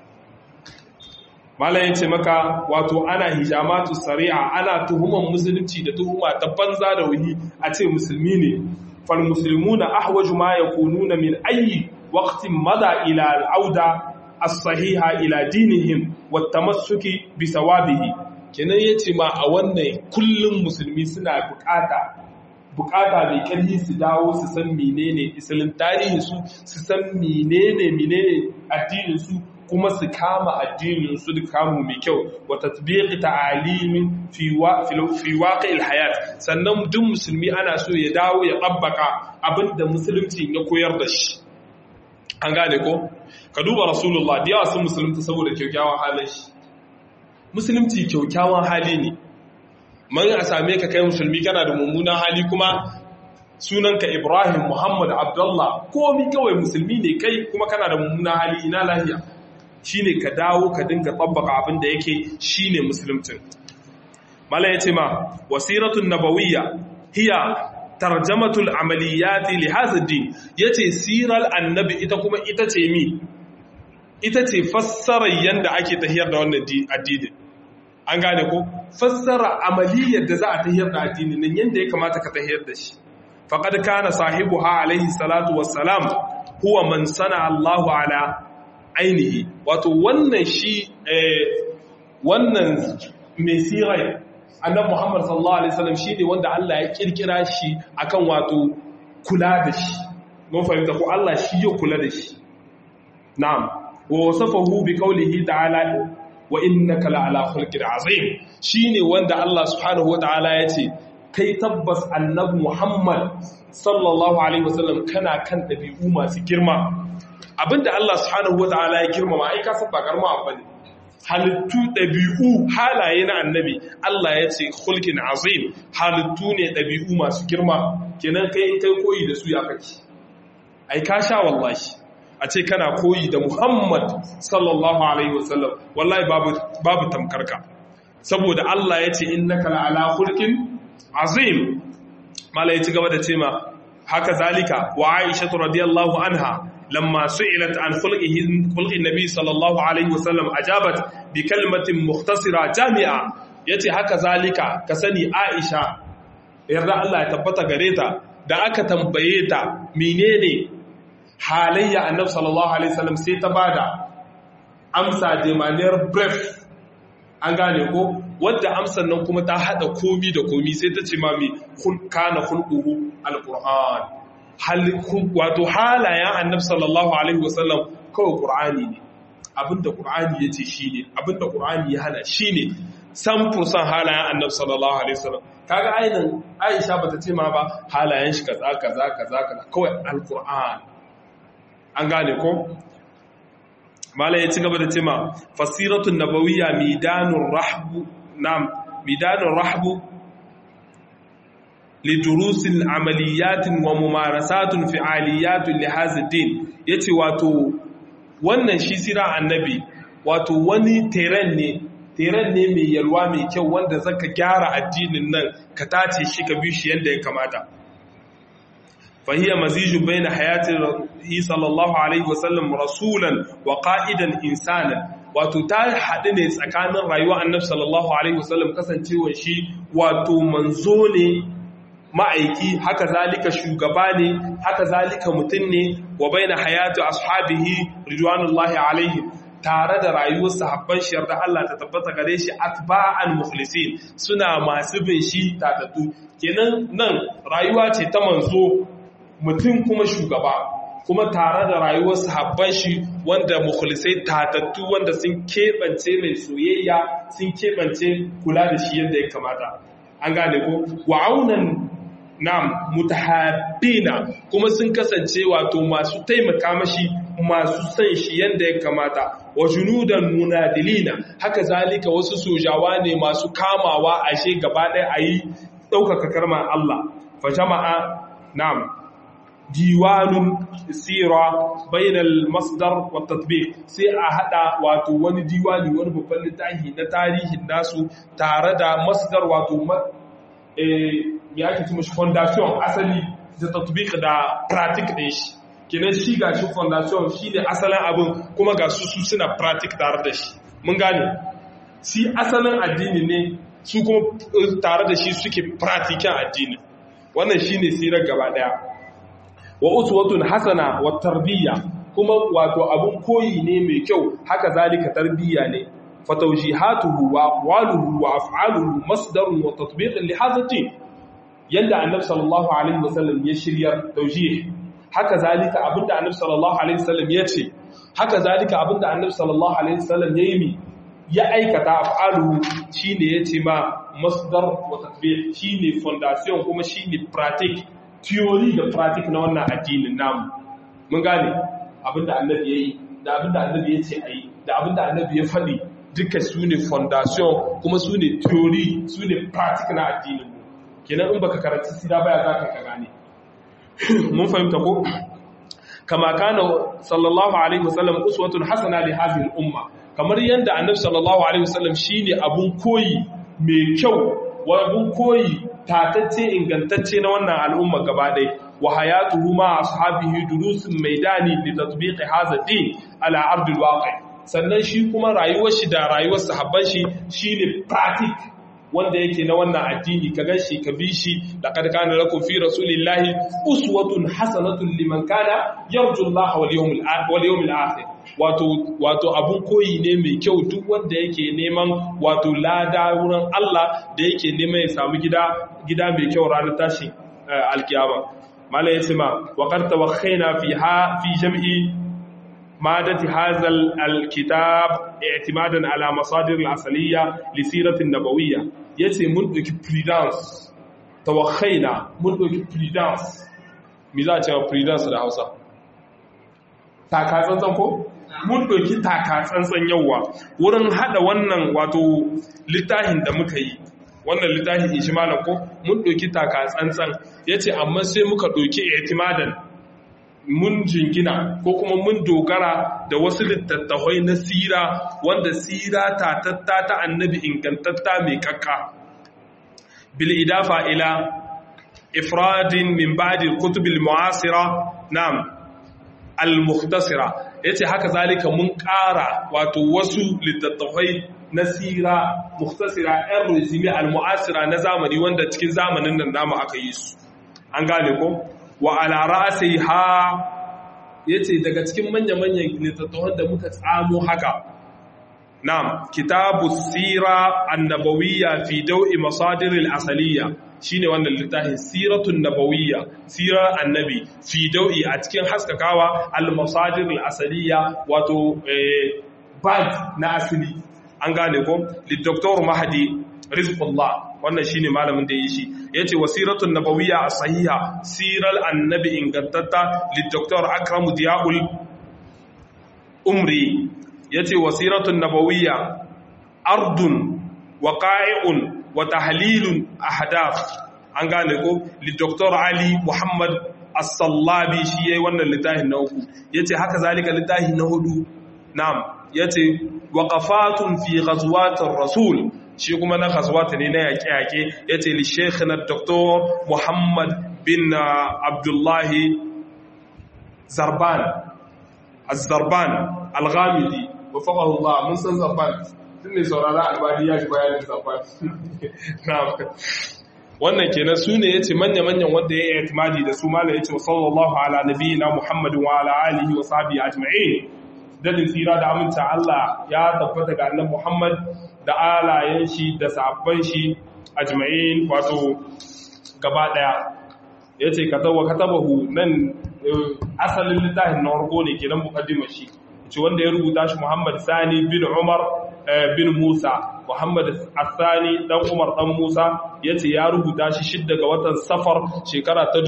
malayin ce maka wato ana hijamatu sari'a ana tuhuman musulunci da tuhuma ta banza da wuni a ce musulmi ne fal musulmuna ahwaju ma yakununa min ayi waqtin mada ila al'auda as-sahiha ila dinihim wat tamassuki bi sawabihi kenan yace ma a wannan kullum musulmi suna bukata bukata mai karfi su dawo su san menene isalin tarihin su su san menene menene addinin su kuma su kama addinin su da kamu mai kyau wa tatbiqi ta'alimin fi wa fi waqi'il hayat sannan duk musulmi ana so ya dawo ya tabbaka abinda musulunci ya koyar da shi an gane ko ka duba rasulullah da yawa sun musulunta saboda kyakkyawan halin shi musulunci kyakkyawan hali ne man a same ka kai musulmi kana da mummunan hali kuma sunanka ibrahim muhammad abdullah komi kawai musulmi ne kai kuma kana da mummunan hali ina lahiya shine ka dawo ka dinga tsabbaka abin da yake shine musulmcin mala ya ce ma wasiratun nabawiyya hiya tarjamatul amaliyati li hadha din yace siral annabi ita kuma ita ce mi ita ce fassarar yanda ake tahiyar da wannan addinin an gane ko fassara amaliyar da za a tahiyar da addinin nan yanda ya kamata ka tahiyar da shi faqad kana sahibuha alaihi salatu wassalam huwa man sana Allahu ala ainihi wato wannan shi wannan mai sirai annabi Muhammad sallallahu alaihi wasallam shine wanda Allah ya kirkira shi akan wato kula da shi mun fahimta ko Allah shi ya kula da shi na'am wa wasafahu bi qawlihi ta'ala wa innaka la'ala khulqin azim shine wanda Allah subhanahu wataala yace kai tabbas annabi Muhammad sallallahu alaihi wasallam kana kan dabi'u masu girma abinda Allah subhanahu wataala ya girmama ai ka san ba karma abu ne halittu dabi'u halaye na annabi Allah ya ce khulqin azim halittu ne dabi'u masu girma kenan kai in kai koyi da su ya kake ai ka sha wallahi a ce kana koyi da Muhammad sallallahu Alaihi wasallam wallahi babu tamkarka saboda Allah ya ce innaka la'ala hulkin azim mala ya ci gaba da ce ma haka zalika wa aisha radiyallahu anha lamma su'ilat an khulqihi khulqin nabi sallallahu alaihi wasallam ajabat bi kalimatin mukhtasira jami'a yace haka zalika ka sani Aisha yarda Allah ya tabbata gare ta da aka tambaye ta menene halayya annabi sallallahu alaihi wasallam sai ta bada amsa de manière bref an gane ko wadda amsar nan kuma ta hada komi da komi sai ta ce ma mi kana khulquhu alquran hal wato halayen annabi sallallahu alaihi wasallam kawai qur'ani ne abinda qur'ani yace shine abinda qur'ani ya hana shine san fursan halayen annabi sallallahu alaihi wasallam kaga ainin Aisha bata ce ma ba halayen shi kaza kaza kaza kaza kawai alquran an gane ko mala ya ci gaba da cema fasiratun nabawiyya midanun rahbu nam midanun rahbu lidurusin amaliyatin wa mumarasatun fi'aliyatun li hazidin yace wato wannan shi sira annabi wato wani teren ne teren ne mai yalwa mai kyau wanda zaka gyara addinin nan ka tace shi ka bi shi yadda ya kamata فهي مزيج بين حياة صلى الله عليه وسلم رسولا وقائدا إنسانا wato ta haɗu ne tsakanin rayuwa annabi sallallahu alaihi wasallam kasancewar shi wato manzo ne ma'aiki haka zalika shugaba ne haka zalika mutum ne wa baina hayatu ashabihi ridwanullahi alaihim tare da rayuwar sahabban shi yarda Allah ta tabbata gare shi atba'an mukhlisin suna masu bin shi tatatu kenan nan rayuwa ce ta manzo mutum kuma shugaba kuma tare da rayuwar sahabban shi wanda mukhlisai tatattu wanda sun keɓance mai soyayya sun keɓance kula da shi yadda ya kamata an gane ko wa'aunan nam mutahabbina kuma sun kasance wato masu taimaka mashi masu son shi yadda ya kamata wa junudan munadilina haka zalika wasu sojawa ne masu kamawa ashe gaba ɗaya a yi ɗaukaka karmar Allah fa jama'a nam diwanun sira bainal masdar wa tatbiq sai a hada wato wani diwani wani babban littafi na tarihin nasu tare da masdar wato eh ya ake cewa foundation asali da tatbiq da practice din shi kenan shi ga shi foundation shine asalin abin kuma ga su su suna practice tare da shi mun gane shi asalin addini ne su kuma tare da shi suke practice addini wannan shine sirar gaba daya wa uswatun hasana wa tarbiyya kuma wato abun koyi ne mai kyau haka zalika tarbiyya ne fatawjihatuhu wa aqwaluhu wa af'aluhu masdarun wa tatbiqun li hadha din yanda annabi sallallahu alaihi wasallam ya shirya tawjih haka zalika abinda annabi sallallahu alaihi wasallam ya ce haka zalika abinda annabi sallallahu alaihi wasallam ya yi mi ya aikata af'aluhu shine yace ma masdar wa tatbiq shine foundation kuma shine practice theory da practice na wannan addinin namu mun gane abinda annabi yayi da abinda annabi ya ce ayi da abinda annabi ya faɗi duka su ne foundation kuma su ne theory su ne practice na addinin mu kenan in baka karanci sida baya za ka gane mun fahimta ko kama kana sallallahu alaihi wasallam uswatun hasana li hadhihi al-umma kamar yanda annabi sallallahu alaihi wasallam shine abun koyi mai kyau wa abun koyi tatacce ingantacce na wannan al'umma gaba ɗaya wa hayatuhu ma ashabihi durusun maidani li tatbiqi hadha din ala ardil waqi sannan shi kuma rayuwar shi da rayuwar sahabban shi shine practic wanda yake na wannan addini ka ganshi ka bi shi laqad kana lakum fi rasulillahi uswatun hasanatun liman kana yarju Allah wal yawmil wal yawmil akhir wato wato abun koyi ne mai kyau duk wanda yake neman wato lada wurin Allah da yake neman ya samu gida gida mai kyau ranar tashi alkiyama malai yace ma wa qad tawakhaina fi ha fi jam'i مادة هذا الكتاب اعتمادا على مصادر الأصلية لسيرة النبوية يتي منذ بريدانس توخينا منذ بريدانس ماذا تقول بريدانس da Hausa taka tsantsan ko mun doki taka tsantsan yawa wurin hada wannan wato littafin da muka yi wannan littafin ijmalan ko mun doki taka tsantsan yace amma sai muka doki i'timadan mun jingina ko kuma mun dogara da wasu littattafai na sira wanda sira tatatta ta annabi ingantatta mai kakka bil idafa ila ifradin min ba'di al-kutub al-mu'asira nam al-mukhtasira yace haka zalika mun ƙara wato wasu littattafai na sira mukhtasira ɗan resume al-mu'asira na zamani wanda cikin zamanin nan namu aka yi su an gane ko wa ala ra'siha yace daga cikin manya-manyan littattafan da muka tsamo haka na'am kitabu sira annabawiyya fi daw'i masadir al-asaliyya shine wannan littafin siratun nabawiyya sirar annabi fi daw'i a cikin haskakawa al-masadir al-asaliyya wato bad na asali an gane ko li Dr. Mahdi Rizqullah wannan shine malamin da yi shi yace wasiratun nabawiyya as-sahiha siral annabi ingantatta li Dr. Akram Diyaul Umri yace wasiratun nabawiyya ardun waqa'i'un wa tahlilun ahdath an gane ko li Dr. Ali Muhammad As-Sallabi shi yayi wannan littafin na uku yace haka zalika littafin na hudu na'am yace waqafatun fi ghazwatir rasul shi kuma na ghazwata ne na yaƙe-yaƙe yace li sheikh na Dr. Muhammad bin Abdullahi Zarban Az-Zarban Al-Ghamidi wafaqahu Allah mun san Zarban tun ne saurara albani ya ji bayanin Zarban wannan kenan su ne yace manya-manyan wanda ya yi itimadi da su mala yace sallallahu ala nabiyina Muhammadin wa ala alihi wa sahbihi ajma'in dadin tsira da aminta Allah ya tabbata ga annabi Muhammad da alayen shi da sabban shi ajma'in wato gaba daya yace katawa katabahu nan asalin littafin na farko ne kenan mukaddimar shi ce wanda ya rubuta shi Muhammad Sani bin Umar bin Musa Muhammad Asani dan Umar dan Musa yace ya rubuta shi shidda ga watan Safar shekara ta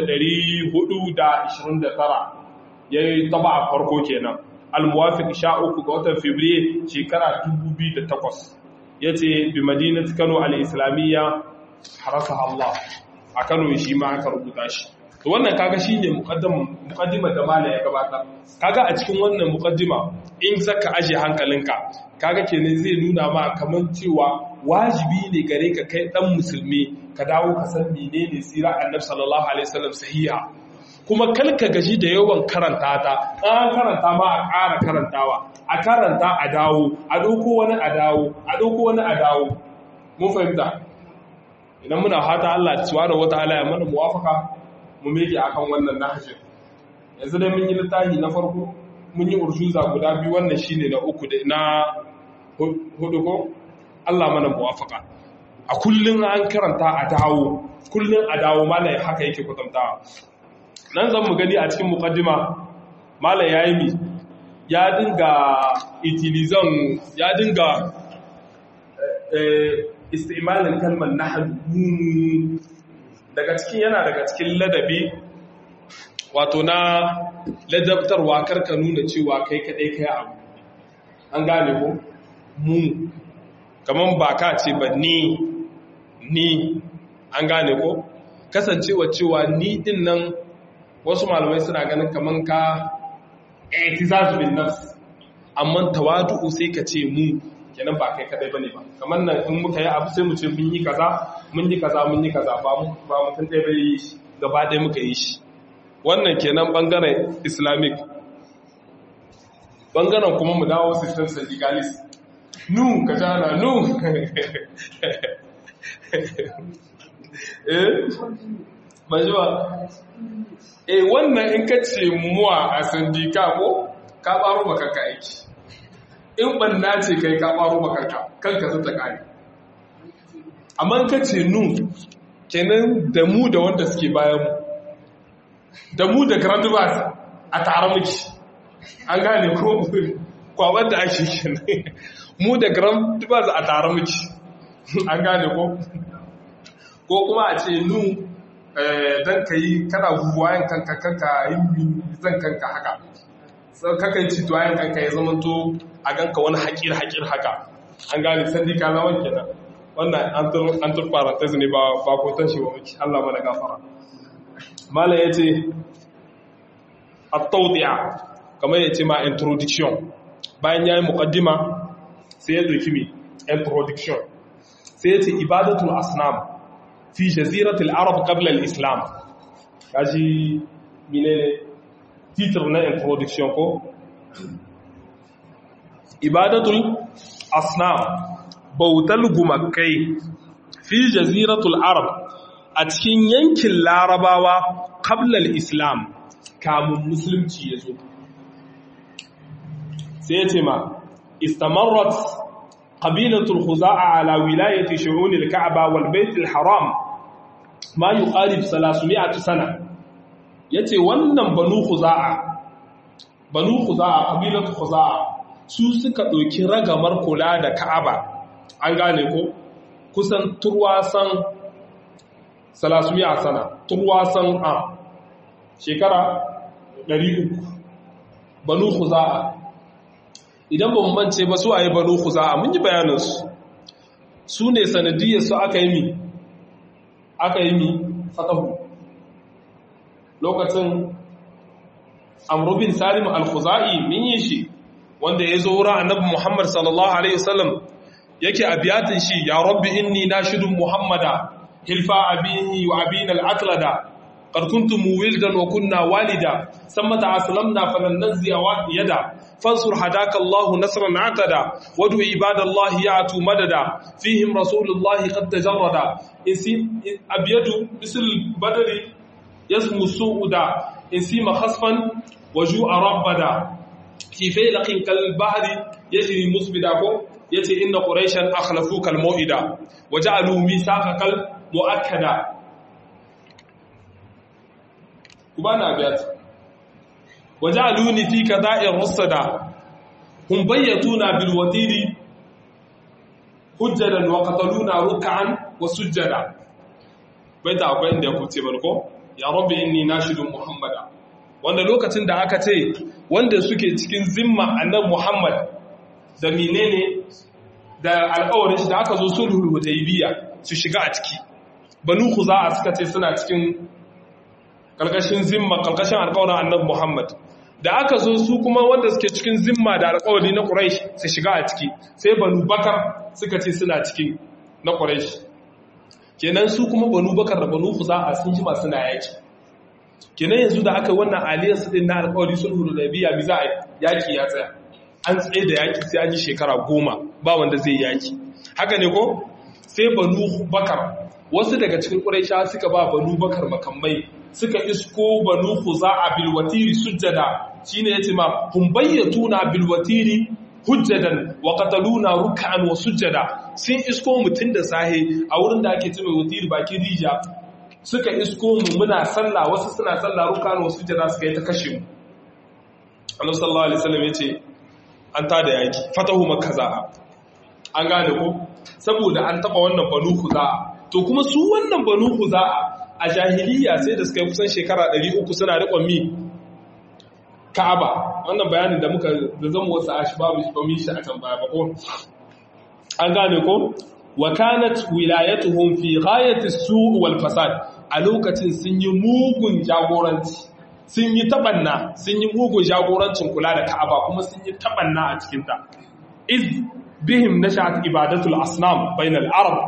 1429 yayi taba a farko kenan al-muwafiq 13 ga watan Fabrairu shekara 2008 yace bi madinati Kano al-Islamiyya harasaha Allah a Kano shi ma aka rubuta shi to wannan kaga shine muqaddima da mala ya gabatar kaga a cikin wannan muqaddima in zaka aje hankalinka kaga kenan zai nuna ma kaman cewa wajibi ne gare ka kai dan musulmi ka dawo ka san menene sirar annabi sallallahu alaihi wasallam sahiha kuma kalka gaji da yawan karanta ta an karanta ma a ƙara karantawa a karanta a dawo a ɗauko wani a dawo a ɗauko wani a dawo mun fahimta idan muna fata Allah subhanahu wataala ya mana muwafaka mu meke akan wannan nahjin yanzu dai mun yi littafi na farko mun yi urshuza guda biyu wannan shine na uku da na hudu ko Allah mana muwafaka a kullun an karanta a dawo kullun a dawo malai haka yake kwatantawa nan zan mu gani a cikin muqaddima malai yayi mi ya dinga itilizan ya dinga istimalin kalmar nahnu daga cikin yana daga cikin ladabi wato na ladabtarwa karka nuna cewa kai kadai kai abu an gane ko mu kaman ba ka ce ba ni ni an gane ko kasancewa cewa ni din nan wasu malamai suna ganin kaman ka i'tizaz bin nafs amma tawadu sai ka ce mu kenan ba kai kadai bane ba kamar nan in muka yi abu sai mu ce mun yi kaza mun yi kaza mun yi kaza ba mu ba mutum ɗaya bai yi shi gaba ɗaya muka yi shi wannan kenan bangaren islamic bangaren kuma mu dawo system syndicalist nu ka jana nu eh ba ji ba eh wannan in ka ce muwa a sandika ko ka baro baka ka aiki in banna ce kai ka baro makarka kanka zata kare amma ka ce nu kenan da mu da wanda suke bayan mu da mu da gradubas a tare muke an gane ko kwabar da ake kenan mu da gradubas a tare muke an gane ko ko kuma a ce nu don ka yi kana guguwayen kanka kanka yin zan kanka haka kakan ci tuwayen kanka ya zama to a ganka wani haƙir-haƙir haka an gane sandi ka zama kenan wannan an tur parenthesis ne ba kotan shi wa muke Allah mana gafara malam ya ce at-tawdi'a kamar ya ce ma introduction bayan yayi muqaddima sai ya doki mi introduction sai ya ce ibadatul asnam fi jaziratul arab qabla al-islam kaji menene titir na introduction ko ibadatul asnam bautal gumakai fi jaziratul arab a cikin yankin larabawa kablal islam kamun musulunci ya zo sai ya ce ma istamarrat qabilatul khuza'a ala wilayati shu'unil ka'aba wal baitul haram ma yuqarib 300 sana yace wannan banu khuza'a banu khuza'a qabilatul khuza'a su suka ɗauki ragamar kula da ka'aba an gane ko kusan turwasan salasumiya sana turwasan a shekara 300 banu khuza'a idan ba mu mance ba su ayi banu khuza'a mun yi bayaninsu su ne sanadiyar su aka yi mi aka yi mi fatahu lokacin amrubin salim al-khuza'i min yi shi wanda ya zo wurin annabi Muhammad sallallahu alaihi wasallam yake abiyatin shi ya rabbi inni nashidun muhammada hilfa abihi wa abina al-aqlada qad kuntum wildan wa kunna walida samata aslamna falan nazzi yada fansur hadaka Allah nasran atada wadu ibadallahi ya'tu madada fihim rasulullahi qad tajarrada isi abyadu misl badri yasmu suuda insima khasfan wajua rabbada fi failaqin kal bahri yajri musbida ko yace inna quraishan akhlafuka al mau'ida waja'alu misaqakal muakkada kubana biyat waja'aluni fi kada'ir rusada hum bayyatuna bil watiri hujjadan wa qataluna ruk'an wa sujjada baita akwai inda ku ce barko ya rabbi inni nashidun muhammada wanda lokacin da aka ce wanda suke cikin zimma annabi Muhammad da menene da alƙawarin shi da aka zo sulhul hudaybiya su shiga a ciki banu khuza'a suka ce suna cikin kalkashin zimma kalkashin alƙawarin annabi Muhammad da aka zo su kuma wanda suke cikin zimma da alƙawari na Quraysh su shiga a ciki sai banu Bakar suka ce suna cikin na Quraysh kenan su kuma banu Bakar da banu khuza'a sun jima suna yaki kenan yanzu da aka wannan aliyar su din na alƙawari sulhu da biya bi za a yaki ya tsaya an tsaye da yaki sai an yi shekara goma ba wanda zai yaki haka ne ko sai banu bakar wasu daga cikin ƙuraisha suka ba banu bakar makamai suka isko banu khuza'a bil watiri sujjada shine yace ma hum bayyatuna bil watiri hujjadan wa qataluna ruk'an wa sujjada sun isko mutun da sahe a wurin da ake cewa watiri bakin rija suka isko mu muna sallah wasu suna sallah ruk'an wa sujjada suka yi ta kashe mu Allah sallallahu alaihi wasallam yace an tada yaki fatahu makka za'a an gane ko saboda an taba wannan banu khuza'a to kuma su wannan banu khuza'a a jahiliya sai da suka yi kusan shekara 300 suna riƙon mi ka'aba wannan bayanin da muka da zama wasu a shi babu shi ba shi a can baya ba ko an gane ko wa kanat wilayatuhum fi ghayati su' wal fasad a lokacin sun yi mugun jagoranci sun yi tabanna sun yi mugun jagorancin kula da ka'aba kuma sun yi tabanna a cikin ta iz bihim nashat ibadatul asnam bainal arab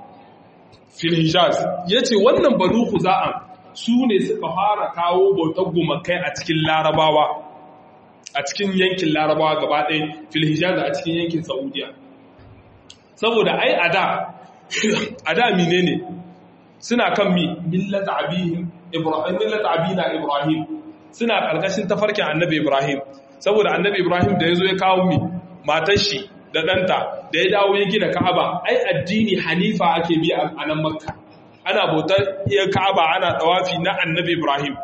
fil hijaz yace wannan banu khuza'an su ne suka fara kawo bautar gumakai a cikin larabawa a cikin yankin larabawa gaba ɗaya fil hijaz a cikin yankin saudiya saboda ai ada ada menene suna kan mi millata abihim ibrahim millata abina ibrahim suna karkashin tafarkin annabi ibrahim saboda annabi ibrahim da yazo ya kawo mi matar shi da ɗanta da ya dawo ya gina ka'aba ai addini hanifa ake bi a nan makka ana bautar iya ka'aba ana tawafi na annabi ibrahim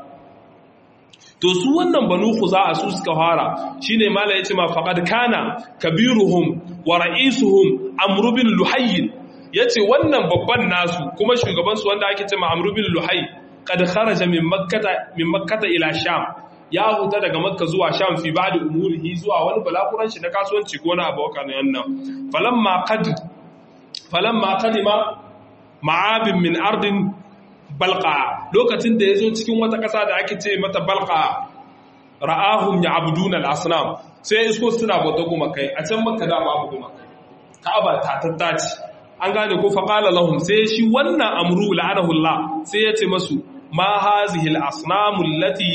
to su wannan banu khuza'a su suka fara shine mala yace ma faqad kana kabiruhum wa ra'isuhum amr bin luhayy yace wannan babban nasu kuma shugaban su wanda ake cewa amr bin luhayy kad kharaja min makkata min makkata ila sham ya huta daga makka zuwa sham fi ba'da umurihi zuwa wani balakuran shi na kasuwanci ko na abokan nan falamma qad falamma qadima ma'abin min ardin balqa lokacin da yazo cikin wata kasa da ake ce mata balqa ra'ahum ya'buduna al-asnam sai isko suna bauta kuma kai a can makka da babu kuma kai ka'aba ta tattaci an gane ko faqala lahum sai shi wannan amru la'anahu Allah sai ya ce masu ma hazihi al-asnamu allati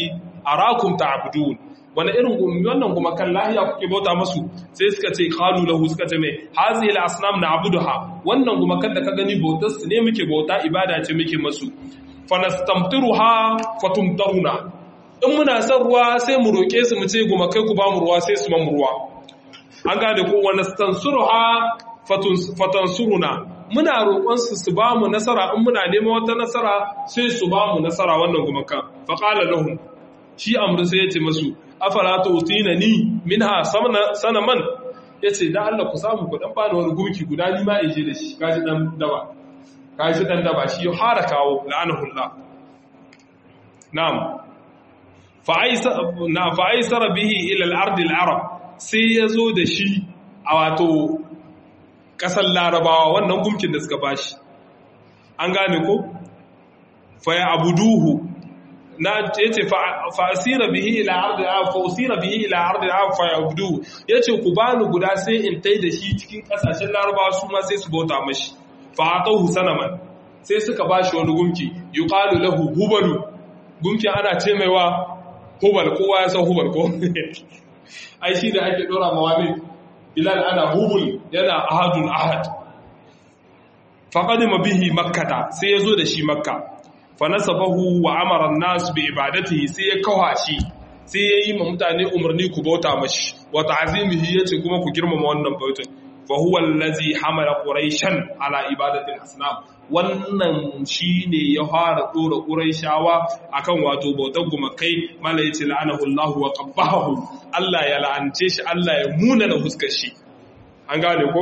arakum ta'budun wani irin wannan kuma kan lahiya kuke bauta masu sai suka ce qalu lahu suka ce mai hazihi al-asnam na'buduha wannan kuma kan da ka gani bautar su ne muke bauta ibada ce muke masu fanastamtiruha fatumtaruna in muna son ruwa sai mu roke su mu ce guma kai ku ba mu ruwa sai su ba mu ruwa an gane ko wa nastansuruha fatansuruna muna roƙon su su ba mu nasara in muna neman wata nasara sai su ba mu nasara wannan kuma kan fa qala lahum shi amru sai ya ce masu afala tutina ni minha sanaman yace dan Allah ku samu ku dan bani wani gumki guda ni ma in je da shi kaji dan daba kaji dan daba shi ya fara kawo la'anahullah na'am fa aisa na fa aisara bihi ila al-ard al-arab sai yazo da shi a wato kasar larabawa wannan gumkin da suka bashi an gane ko fa ya abuduhu na yace fa asira bihi ila ard al fa usira bihi ila ard al fa yabdu yace ku bani guda sai in tai da shi cikin kasashen larabawa su ma sai su bauta mashi fa atahu sanaman sai suka bashi wani gumki yuqalu lahu hubalu gumki ana ce maiwa hubal kowa ya san hubal ko ai shi da ake dora mawami bilal ana hubul yana ahadun ahad faqadima bihi makkata sai yazo da shi makka fanasabahu wa amara an-nas bi ibadatihi sai ya kawa shi sai ya yi ma mutane umarni ku bauta mashi wa ta'zimihi yace kuma ku girmama wannan bautan fa huwa allazi hamala quraishan ala ibadati al-asnam wannan shine ya fara dora quraishawa akan wato bautar gumakai mala yace la'anahu Allah wa qabbahu Allah ya la'ance shi Allah ya muna da huskar shi an gane ko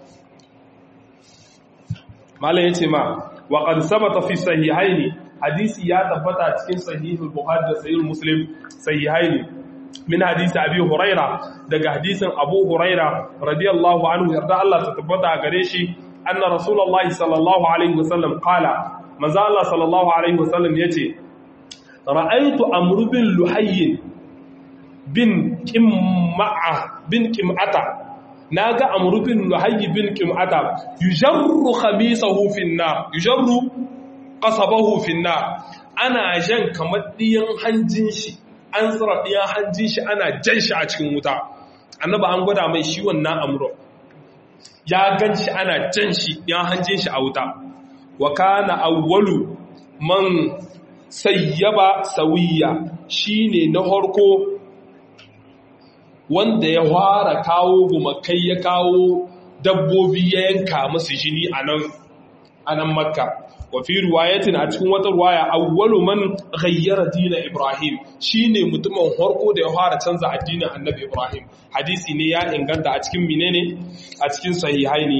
mala yace ma wa qad sabata fi sahihaini hadisi ya tabbata cikin sahihul bukhari da sahihul muslim sahihaini min hadisi abi huraira daga hadisin abu huraira radiyallahu anhu yarda Allah ta tabbata gare shi anna rasulullahi sallallahu alaihi wasallam qala manzo Allah sallallahu alaihi wasallam yace ra'aytu amr bin luhayy bin qimma'a bin qim'ata naga amr bin luhayy bin qim'ata yujarru khamisahu fi an-nar yujarru qasabahu fi an-nar ana jan kamar diyan hanjin shi an tsara diyan hanjin shi ana jan shi a cikin wuta annaba an gwada mai shi wannan amru ya gan shi ana jan shi ya hanjin shi a wuta wa kana awwalu man sayyaba sawiya shine na harko wanda ya fara kawo gumakai ya kawo dabbobi ya yanka musu jini a nan a nan makka wa fi riwayatin a cikin wata riwaya awwalu man ghayyara dina ibrahim shine mutumin harko da ya fara canza addinin annabi ibrahim hadisi ne ya inganta a cikin menene a cikin sahihaini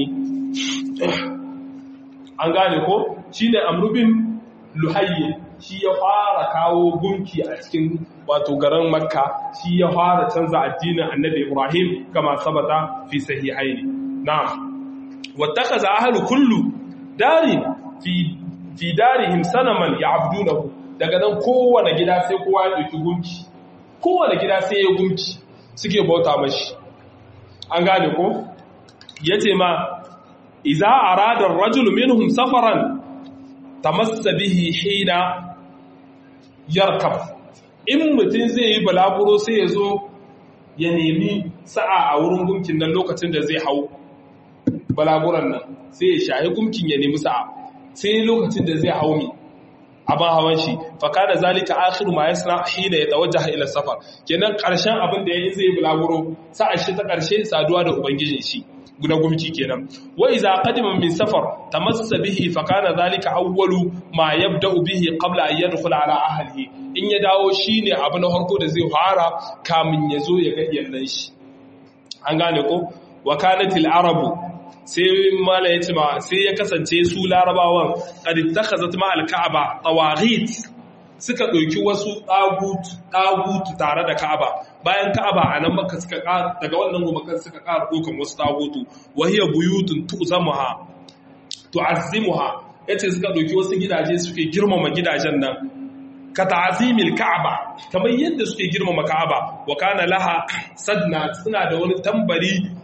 an gane ko shine amrubin luhayyi shi ya fara kawo gunki a cikin wato garin makka shi ya fara canza addinin annabi ibrahim kama sabata fi sahihaini na'am wattakaza ahlu kullu dari fi fi darihim sanaman ya'budunahu daga nan kowane gida sai kowa ya dauki gunki kowane gida sai ya gunki suke bauta mashi an gane ko yace ma idza arada ar-rajulu minhum safaran tamassa bihi hina yarkab in mutum zai yi balaguro sai ya zo ya nemi sa'a a wurin gunkin nan lokacin da zai hau balaguran nan sai ya shahi gunkin ya nemi sa'a sai lokacin da zai hau mi abin hawan shi faka da zalika akhiru ma yasna hina ya tawajjaha ila safar kenan karshen abin da yayin zai bulaguro sa'a shi ta karshe saduwa da ubangijin shi guda gumki kenan wa iza qadima min safar tamassa bihi fa kana zalika awwalu ma yabda'u bihi qabla an yadkhula ala ahlihi in ya dawo shine abu na farko da zai fara kamin ya zo ya ga iyalan shi an gane ko wa kanatil arabu sai mala ya ce ma sai ya kasance su larabawan qad ittakhazat ma al-ka'aba tawaghit suka ɗauki wasu ɗagutu tare da ka'aba bayan ka'aba a nan maka suka daga wannan gumakan suka ƙara ɗaukan wasu ɗagutu wahiyar buyutun tu'zamuha tu'azzimuha yace suka ɗauki wasu gidaje suke girmama gidajen nan ka ta'zimil ka'aba kamar yadda suke girmama ka'aba wa kana laha sadna suna da wani tambari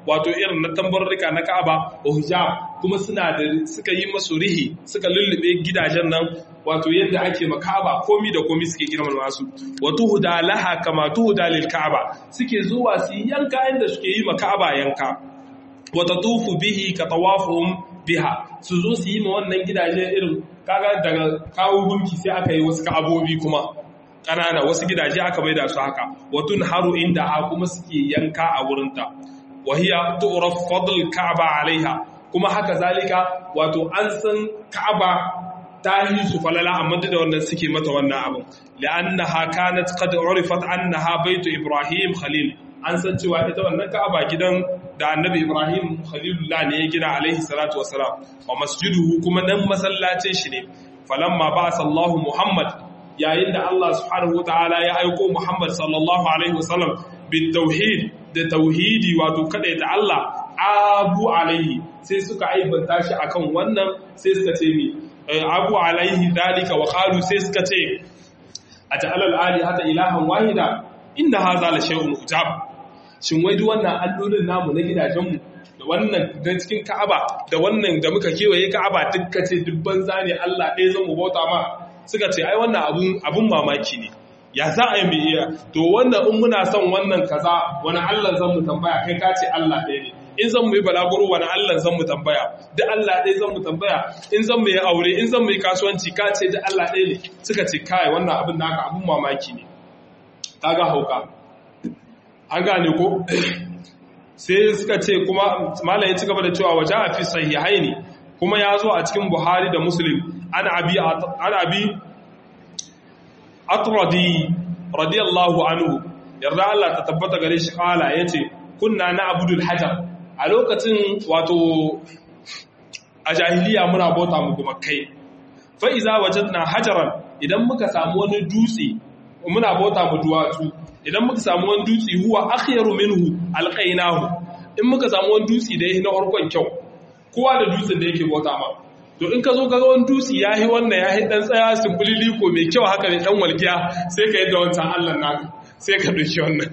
wato irin na tambarurruka na Ka'aba wa hijab kuma suna da suka yi masu rihi suka lullube gidajen nan wato yadda ake ma Ka'aba komi da komi suke girmama su wa tuhda laha kama tuhda lil Ka'aba suke zuwa su yanka inda suke yi ma Ka'aba yanka wa tatufu bihi ka tawafuhum biha su zo su yi ma wannan gidaje irin kaga daga kawo gunki sai aka yi wasu ka'abobi kuma ƙanana wasu gidaje aka bai da su haka watun haru inda ha kuma suke yanka a wurinta wahiya tu'raf fadl ka'aba alaiha kuma haka zalika wato an san ka'aba ta yi su falala amma da wannan suke mata wannan abin li'annaha kanat qad urifat annaha baitu ibrahim khalil an san cewa ita wannan ka'aba gidan da annabi ibrahim khalilullah ne ya gina alaihi salatu wassalam wa masjiduhu kuma nan masallacin shi ne falamma ba'asa Allah muhammad yayin da Allah subhanahu wataala ya aiko muhammad sallallahu alaihi wasallam bit tauhid da tauhidi wato kadaita Allah abu alaihi sai suka aibanta shi akan wannan sai suka ce mi abu alaihi dalika wa qalu sai suka ce aj'al al-alihata ilahan wahida inna hadha la shay'un ujab shin wai duk wannan allolin namu na gidajenmu da wannan na cikin Ka'aba da wannan da muka kewaye Ka'aba dukka ce dubban zane Allah ɗaya zan mu bauta ma suka ce ai wannan abun abun mamaki ne ya za a yi mai iya to wannan in muna son wannan kaza wani Allah zan mu tambaya kai ka ce Allah ɗaya ne in zan mu yi balaguro wani Allah zan mu tambaya duk Allah ɗaya zan mu tambaya in zan mu yi aure in zan mu yi kasuwanci ka ce duk Allah ɗaya ne suka ce kai wannan abin naka abun mamaki ne kaga hauka an gane ko sai suka ce kuma malam ya ci gaba da cewa waje a fi sahihaini kuma ya zo a cikin buhari da muslim an abi an abi atradi radiyallahu anhu yarda Allah ta tabbata gare shi kala yace kunna na abudul hajar a lokacin wato a jahiliya muna bauta mu kuma kai fa iza wajadna hajaran idan muka samu wani dutse muna bauta mu duwatsu idan muka samu wani dutse huwa akhyaru minhu alqainahu in muka samu wani dutse da yake na harkon kyau kowa da dutsen da yake bauta ma to in ka zo ka ga wani dutse yayi wannan yayi dan tsaya sumbulili ko mai kyau haka ne dan walkiya sai ka yadda wancan Allah naka sai ka doki wannan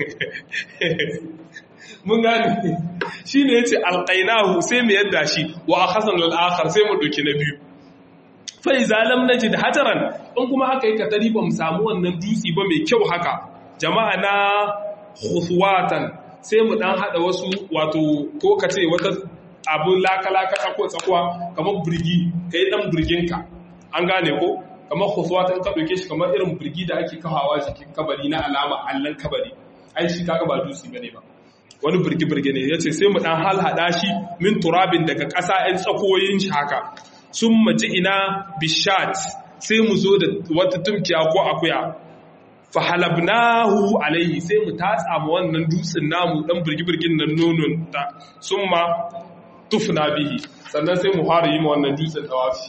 mun gane shine yace alqainahu sai mu yadda shi wa akhasan al-akhar sai mu doki na biyu fa iza lam najid hajaran in kuma aka yi katari ba mu samu wannan dutse ba mai kyau haka jama'a na khuswatan sai mu dan hada wasu wato ko ka ce wata abun laka-laka tsako tsakuwa kamar birgi kai dan birginka an gane ko kamar khuswatan ka dauke shi kamar irin birgi da ake kawawa jikin kabari na alama allan kabari ai shi kaga ba dutse bane ba wani birgi-birgi ne yace sai mu dan halhada shi min turabin daga ƙasa ɗan tsakoyin shi haka sun maji ina bishat sai mu zo da wata tumkiya ko akuya fahalabnahu alaihi sai mu tatsa mu wannan dutsen namu dan birgibirgin nan nonon ta summa tufna bihi sannan sai mu fara yi ma wannan dutsen tawafi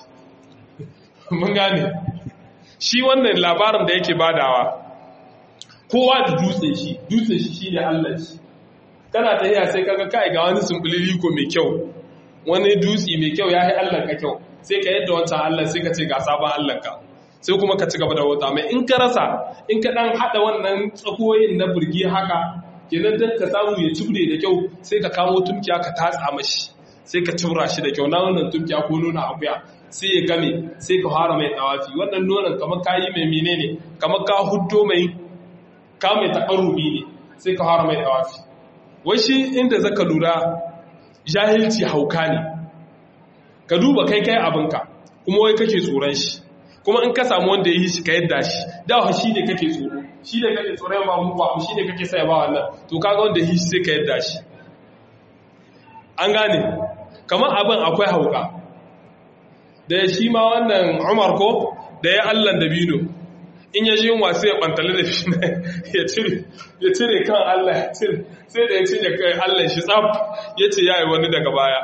mun gane shi wannan labarin da yake badawa kowa da dutsen shi dutsen shi shine Allah shi kana tafiya sai kaga kai ga wani sumbulili ko mai kyau wani dutsi mai kyau yayi Allah ka kyau sai ka yadda wancan Allah sai ka ce ga sabon Allah ka sai kuma ka ci gaba da wata mai in ka rasa in ka dan hada wannan tsakoyin na burgi haka kenan dan ka samu ya cibre da kyau sai ka kamo tumkiya ka tatsa mashi sai ka cibra shi da kyau na wannan tumkiya ko nuna akuya sai ya game sai ka fara mai tawafi wannan nonon kamar kayi mai menene kamar ka huddo mai ka mai takarrubi ne sai ka fara mai tawafi wai shi inda zaka lura jahilci hauka ne ka duba kai kai abinka kuma wai kake tsoron shi kuma in ka samu wanda ya yi shi ka yadda shi dawa shi ne kake tsoro shi ne kake tsoron ba mu ba shi ne kake sai ba wannan to kaga wanda ya yi shi sai ka yadda shi an gane kamar abin akwai hauka da shi ma wannan Umar ko da ya Allah da bino in ya ji yunwa sai ya bantale da shi ya cire ya cire kan Allah ya cire sai da ya cire kai Allah shi tsaf ya ce yayi wani daga baya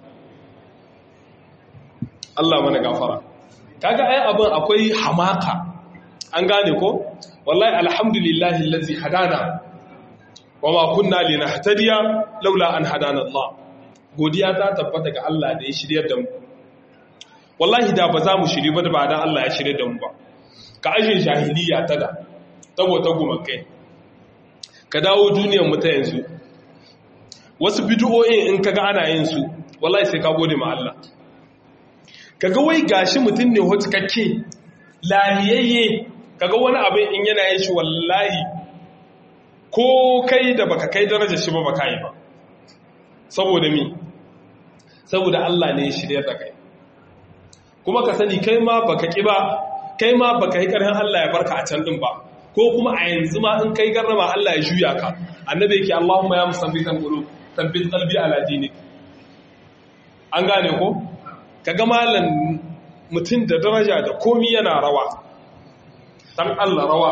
Allah mana gafara kaga ai abin akwai hamaka an gane ko wallahi alhamdulillahi allazi hadana wama kunna linahtadiya laula an hadana Allah godiya ta tabbata ga Allah da ya shiryar da mu wallahi da ba za mu shiri ba da ba dan Allah ya shirye da mu ba ka ajin jahiliya ta da tabo ta gumakai ka dawo duniyar mu ta yanzu wasu bid'o'in in kaga ana yin su wallahi sai ka gode ma Allah kaga wai gashi mutum ne hotkakke laliyayye kaga wani abin in yana yin shi wallahi ko kai da baka kai darajar shi ba baka yi ba saboda mi saboda Allah ne ya shirya da kai kuma ka sani kai ma baka ki ba kai ma baka yi karhin Allah ya barka a can din ba ko kuma a yanzu ma in kai garrama Allah ya juya ka annabi yake Allahumma ya musabbitan qulub tabbit qalbi ala dinik an gane ko kaga malam mutum da daraja da komi yana rawa dan Allah rawa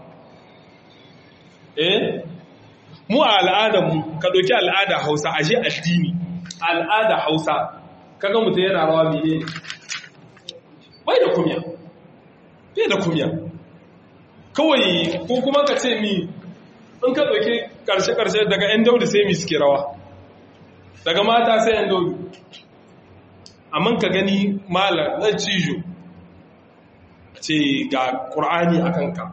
eh mu a al'adar mu ka doki al'ada Hausa ashe addini al'ada Hausa kaga mutum yana rawa mene bai da kumya bai da kumya kawai ko kuma ka ce mi in ka doki karshe karshe daga yan daudu sai mi suke rawa daga mata sai yan daudu amma ka gani malar na cijo ce ga ƙur'ani a kanka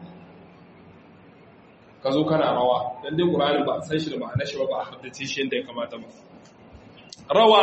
ka zo kana rawa don dai ƙur'ani ba a san shi da ma'ana shi ba ba a haddace shi yadda ya kamata ba rawa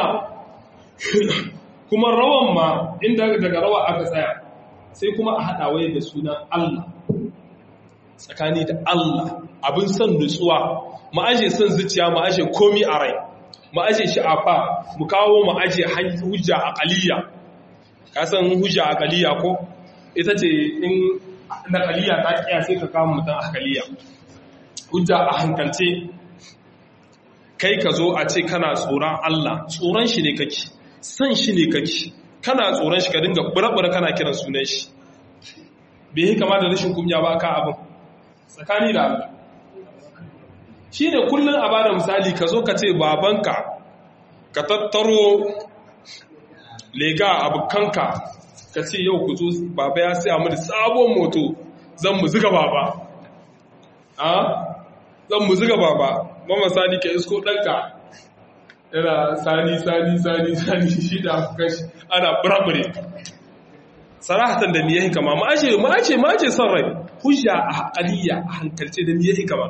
kuma rawan ma inda daga rawa aka tsaya sai kuma a haɗa waye da sunan Allah tsakani da Allah abin son nutsuwa ma'aje son zuciya ma'aje komi a rai mu aje shi a fa mu kawo mu aje hujja aqaliya ka san hujja aqaliya ko ita ce in naqaliya ta kiya sai ka kawo mutan aqaliya hujja a hankalce kai ka zo a ce kana tsoron Allah tsoron shi ne kake san shi ne kake kana tsoron shi ka dinga burabura kana kiran sunan shi bai yi kama da rashin kunya ba ka abin tsakani da Allah shi ne kullum a bada misali ka zo ka ce babanka ka tattaro lega abokanka ka ce yau ku zo baba ya sai mu da sabon moto zan mu ziga baba a zan mu ziga baba mama sani ka isko ɗanka yana sani sani sani sani shi da abokan shi ana burabure sarahatan da niyahi kama ma'ace ma'ace ma'ace son rai hujja a haƙaliya a hankalce da niyahi kama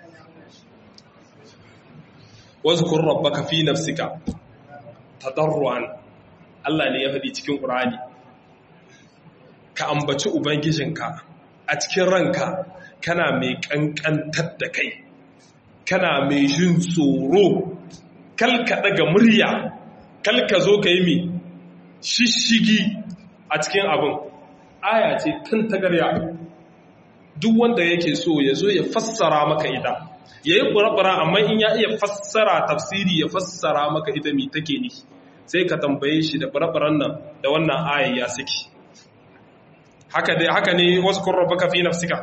واذكر ربك في نفسك تضرعا Allah ne ya faɗi cikin Qur'ani ka ambaci ubangijinka a cikin ranka kana mai kankantar da kai kana mai jin tsoro kalka daga murya kalka zo ka yi mi shishigi a cikin abin aya ce kan tagarya duk wanda yake so ya zo ya fassara maka ita ya yi ƙura amma in ya iya fassara tafsiri ya fassara maka ita mai take ne sai ka tambaye shi da ƙura nan da wannan ayi ya saki haka dai haka ne wasu kurra baka fi nafsika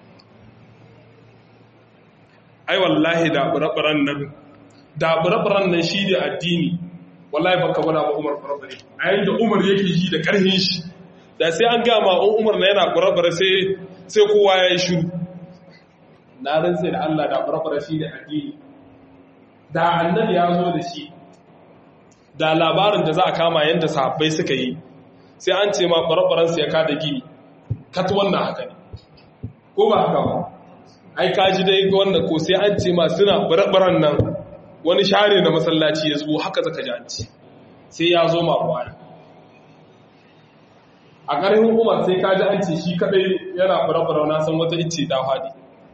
ai wallahi da ƙura nan da ƙura nan shi ne addini wallahi baka gwada ba umar ƙura a yayin da umar yake ji da ƙarhin shi da sai an gama in umar na yana ƙura sai sai kowa ya yi shiru na rantse da Allah da farfara shi da addini da annabi ya zo da shi da labarin da za a kama yadda sahabbai suka yi sai an ce ma farfaransu ya kada gini kat wannan haka ne ko ba haka ba ai kaji dai wannan ko sai an ce ma suna farfaran nan wani share na masallaci ya zo haka zaka ji an ce sai ya zo ma ruwa a ƙarfin umar sai kaji an ce shi kadai yana farfara na san wata icce ta faɗi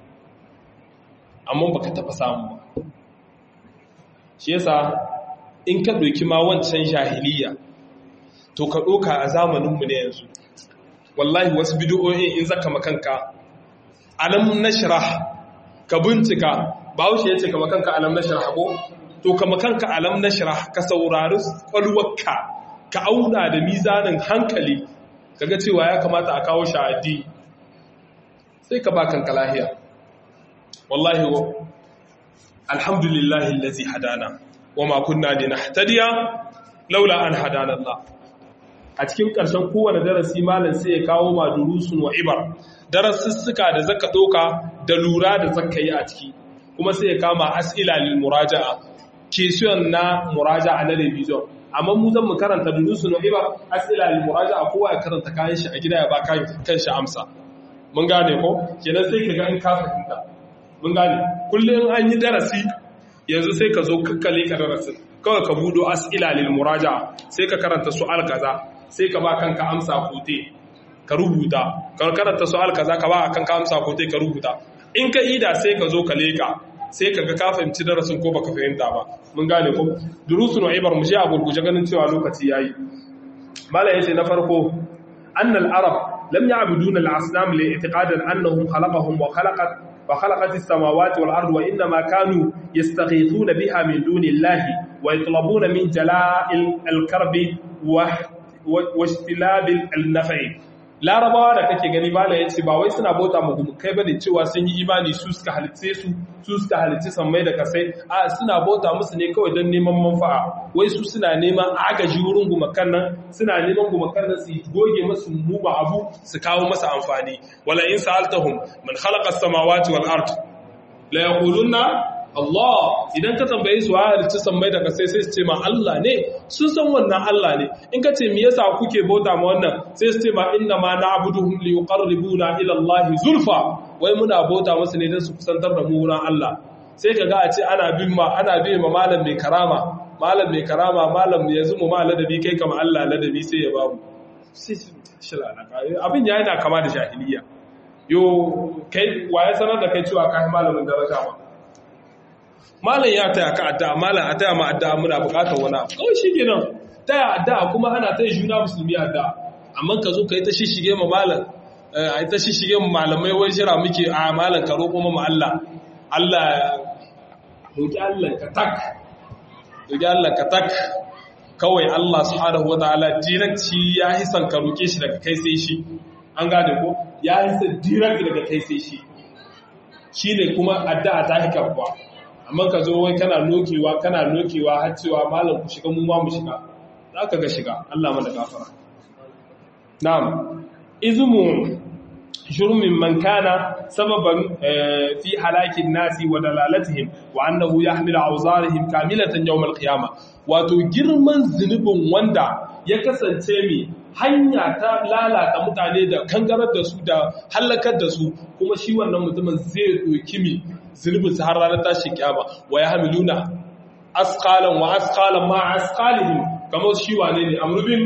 amma baka taba samu ba shi yasa in ka doki ma wancan jahiliya to ka doka a zamaninmu ne yanzu wallahi wasu bid'o'in in zaka makanka alam nashrah ka bincika bahaushe yace ka makanka alam nashrah ko to ka makanka alam nashrah ka saurari kwalwarka ka auna da mizanin hankali kaga cewa ya kamata a kawo shahadi sai ka ba kanka lahiya wallahi wa alhamdulillahi allazi hadana wama kunna linahtadiya laula an hadana Allah a cikin ƙarshen kowane darasi malam sai ya kawo ma durusun wa ibar darasussuka da zaka doka da lura da zaka yi a ciki kuma sai ya kama as'ila lil muraja'a question na muraja'a na revision amma mu zan mu karanta durusun wa ibar as'ila lil muraja'a kowa ya karanta kayan shi a gida ya ba kan shi amsa mun gane ko kenan sai kaga in ka fahimta mun gane kullum an yi darasi yanzu sai ka zo kakkale ka darasin kawai ka budo as'ila lil muraja'a sai ka karanta su'al kaza sai ka ba kanka amsa kote ka rubuta ka karanta su'al kaza ka ba kanka amsa kote ka rubuta in ka ida sai ka zo ka leka sai ka ga ka fahimci darasin ko baka fahimta ba mun gane ko durusun wa ibar mu je a gurguje ganin cewa lokaci yayi mala yace na farko annal arab lam ya'buduna al-asnam li i'tiqadan annahum khalaqahum wa khalaqat وخلقت السماوات والأرض وإنما كانوا يستغيثون بها من دون الله ويطلبون من جلاء الكرب واجتلاب النفع larabawa da kake gani bala yace ba wai suna bauta mu kai bane cewa sun yi imani su suka halice su su suka halice sammai da kasai a suna bauta musu ne kawai don neman manfa'a wai su suna neman agaji wurin gumakan nan suna neman gumakan nan su goge masu muba abu su kawo masa amfani wala in sa'altahum man khalaqa as-samawati wal ard la yaquluna Allah idan ka tambaye su halicci sammai da kasai sai su ce ma Allah ne sun san wannan Allah ne in ka ce me yasa kuke bauta ma wannan sai su ce ma inna ma na'buduhum li yuqarribuna ila Allah zulfa wai muna bauta musu ne don su kusantar da mu wurin Allah sai ka ga a ce ana bin ma ana bin ma malam mai karama malam mai karama malam yanzu mu ma ladabi kai kama Allah ladabi sai ya bamu abin ya yana kama da jahiliya yo kai waye sanar da kai cewa kai malamin daraja ba malam ya taya ka addu'a malam a taya ma addu'a muna bukatar wani abu kawai shi kenan taya addu'a kuma ana taya juna musulmi addu'a amma ka zo ka yi ta shishige ma malam a yi ta shishige ma malamai wai jira muke a malam ka roƙo ma Allah Allah roƙi Allah ka tak roƙi Allah ka tak kawai Allah subhanahu wataala direct ya hisan ka roƙe shi daga kai sai shi an gane ko ya hisan direct daga kai sai shi shine kuma addu'a ta hikabwa amma ka zo wai kana nokewa kana nokewa har cewa malam ku shiga mu ma mu shiga za ka ga shiga Allah mana gafara na'am izmu jurmin man kana sababan fi halakin nasi wa dalalatihim wa annahu yahmilu awzarihim kamilatan yawm al-qiyamah wato girman zunubin wanda ya kasance mai hanya ta lalata mutane da kangarar da su da halakar da su kuma shi wannan mutumin zai doki mi zunubin su har ranar tashi kiyama wa ya hamiluna asqalan wa asqalan ma asqalihim kamar shi wane ne amrubin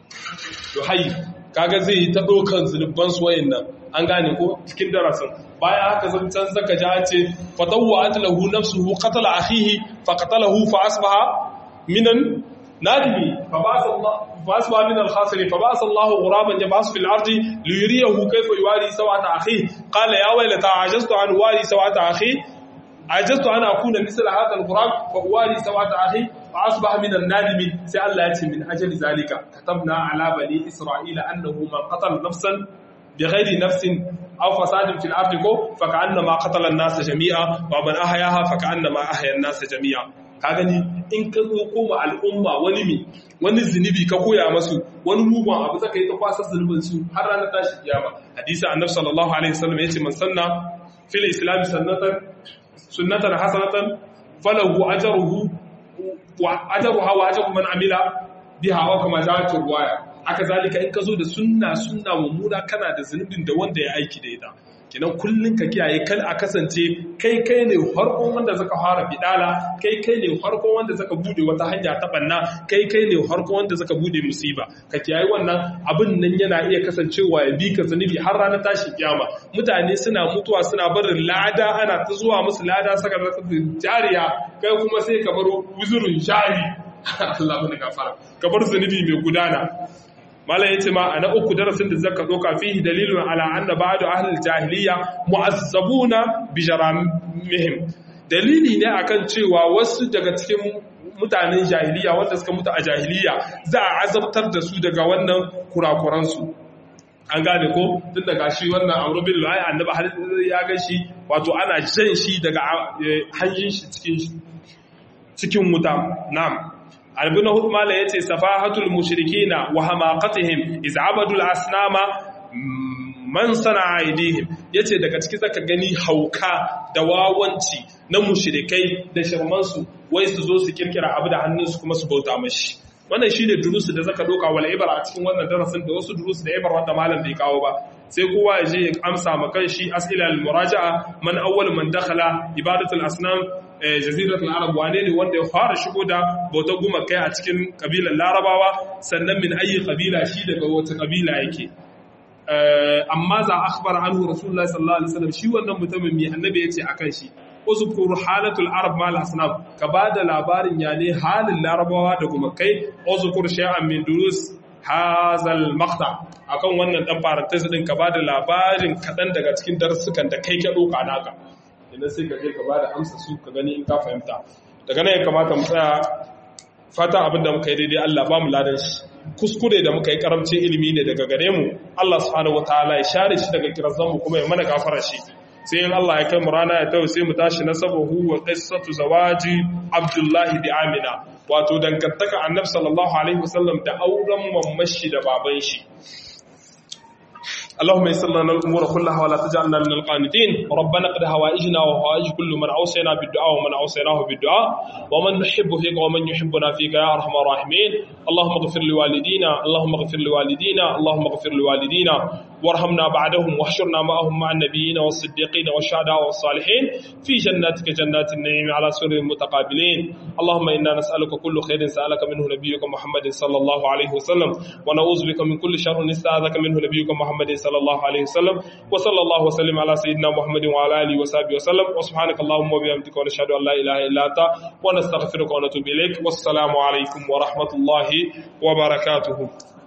duhai kaga zai yi ta dokan zunuban su wayannan an gane ko cikin darasin bayan haka zancan zaka ji an ce fatawwa atlahu nafsuhu qatala akhihi fa qatalahu fa asbaha minan nadimi fa ba'atha Allah فأصبح من الخاسرين فبعث الله غرابا يبعث في الأرض ليريه كيف يواري سوءة أخيه قال يا ويلتى عجزت عن واري سوءة أخي عجزت أن أكون مثل هذا الغراب فأواري سوءة أخي فأصبح من النادمين سأل الله من أجل ذلك كتبنا على بني إسرائيل أنه من قتل نفسا بغير نفس أو فساد في الأرض فكأنما قتل الناس جميعا ومن أحياها فكأنما أحيا الناس جميعا ka gani in ka zo koma al'umma wani mi wani zunubi ka koya masu wani mugun abu zaka yi ta kwasar zunubin su har ranar tashi kiyama hadisi annabi sallallahu alaihi wasallam yace man sanna fil islam sunnatan sunnatan hasanatan falahu ajruhu wa ajruha wa ajru man amila biha wa kama ja'at ruwaya haka zalika in ka zo da sunna sunna mummuna kana da zunubin da wanda ya aiki da ita kinan kullun ka kiyaye kal a kasance kai kai ne farkon wanda zaka fara bidala kai kai ne farkon wanda zaka bude wata hanya ta banna kai kai ne farkon wanda zaka bude musiba ka kiyaye wannan abin nan yana iya kasancewa ya bi ka zunubi har ranar tashi kiyama mutane suna mutuwa suna barin lada ana ta zuwa musu lada saka jariya kai kuma sai ka baro wuzurin jari Allah mana gafara ka bar zunubi mai gudana malam yace ma ana uku darasin da zaka doka fihi dalilun ala anna ba'du ahli jahiliya mu'azzabuna bi jaramihim dalili ne akan cewa wasu daga cikin mutanen jahiliya wanda suka mutu a jahiliya za a azabtar da su daga wannan kurakuran su an gane ko tun daga shi wannan amru bin lu'ay annabi har ya ga shi wato ana jan shi daga hanjin shi cikin cikin wuta na'am albi na hudu mala ya ce safahatul mushrikina wa hamaqatihim iz abadul asnama man sana aidihim yace daga ciki zaka gani hauka da wawanci na mushrikai da shirmansu wai su zo su kirkira abu da hannunsu kuma su bauta mashi wannan shine durusu da zaka doka wal ibra a cikin wannan darasin da wasu durusu da ibra wanda malam bai kawo ba sai kowa ya je ya amsa ma kan shi as'ila al muraja'a man awwal man dakhala ibadatul asnam jaziratul arab wane ne wanda ya fara shigo da bautar gumakai a cikin kabilar larabawa sannan min ayi kabila shi daga wata kabila yake amma za akhbar anhu rasulullahi sallallahu alaihi wasallam shi wannan mutumin mai annabi yace akan shi uzkur halatul arab mal asnam ka bada labarin ya ne halin larabawa da gumakai uzkur shay'an min durus hazal maqta akan wannan dan parenthesis din ka bada labarin kadan daga cikin darussukan da kai ka doka naka idan sai ka je ka bada amsa su ka gani in ka fahimta daga nan ya kamata mu tsaya fata abinda muka yi daidai Allah ba mu ladan shi kuskure da muka yi karamcin ilimi ne daga gare mu Allah subhanahu wataala ya share shi daga kirazan mu kuma ya mana gafara shi sai in Allah ya kai mu rana ya tawo sai mu tashi na sabahu wa qissatu zawaji Abdullahi bi Amina wato dangantaka Annabi sallallahu alaihi wasallam da auren mammashi da baban shi اللهم يسر لنا الامور كلها ولا تجعلنا من القانتين ربنا قد هوائجنا وهوائج كل من اوصينا بالدعاء ومن اوصيناه بالدعاء ومن نحب فيك ومن يحبنا فيك يا ارحم الراحمين اللهم اغفر لوالدينا اللهم اغفر لوالدينا اللهم اغفر لوالدينا وارحمنا بعدهم واحشرنا معهم مع النبيين والصديقين والشهداء والصالحين في جناتك جنات النعيم على سرر متقابلين اللهم انا نسالك كل خير سالك منه نبيك محمد صلى الله عليه وسلم ونعوذ بك من كل شر استعاذك منه نبيك محمد صلى الله عليه وسلم وصلى الله وسلم على سيدنا محمد وعلى اله وصحبه وسلم وسبحانك اللهم وبحمدك ونشهد ان لا اله الا انت ونستغفرك ونتوب اليك والسلام عليكم ورحمه الله وبركاته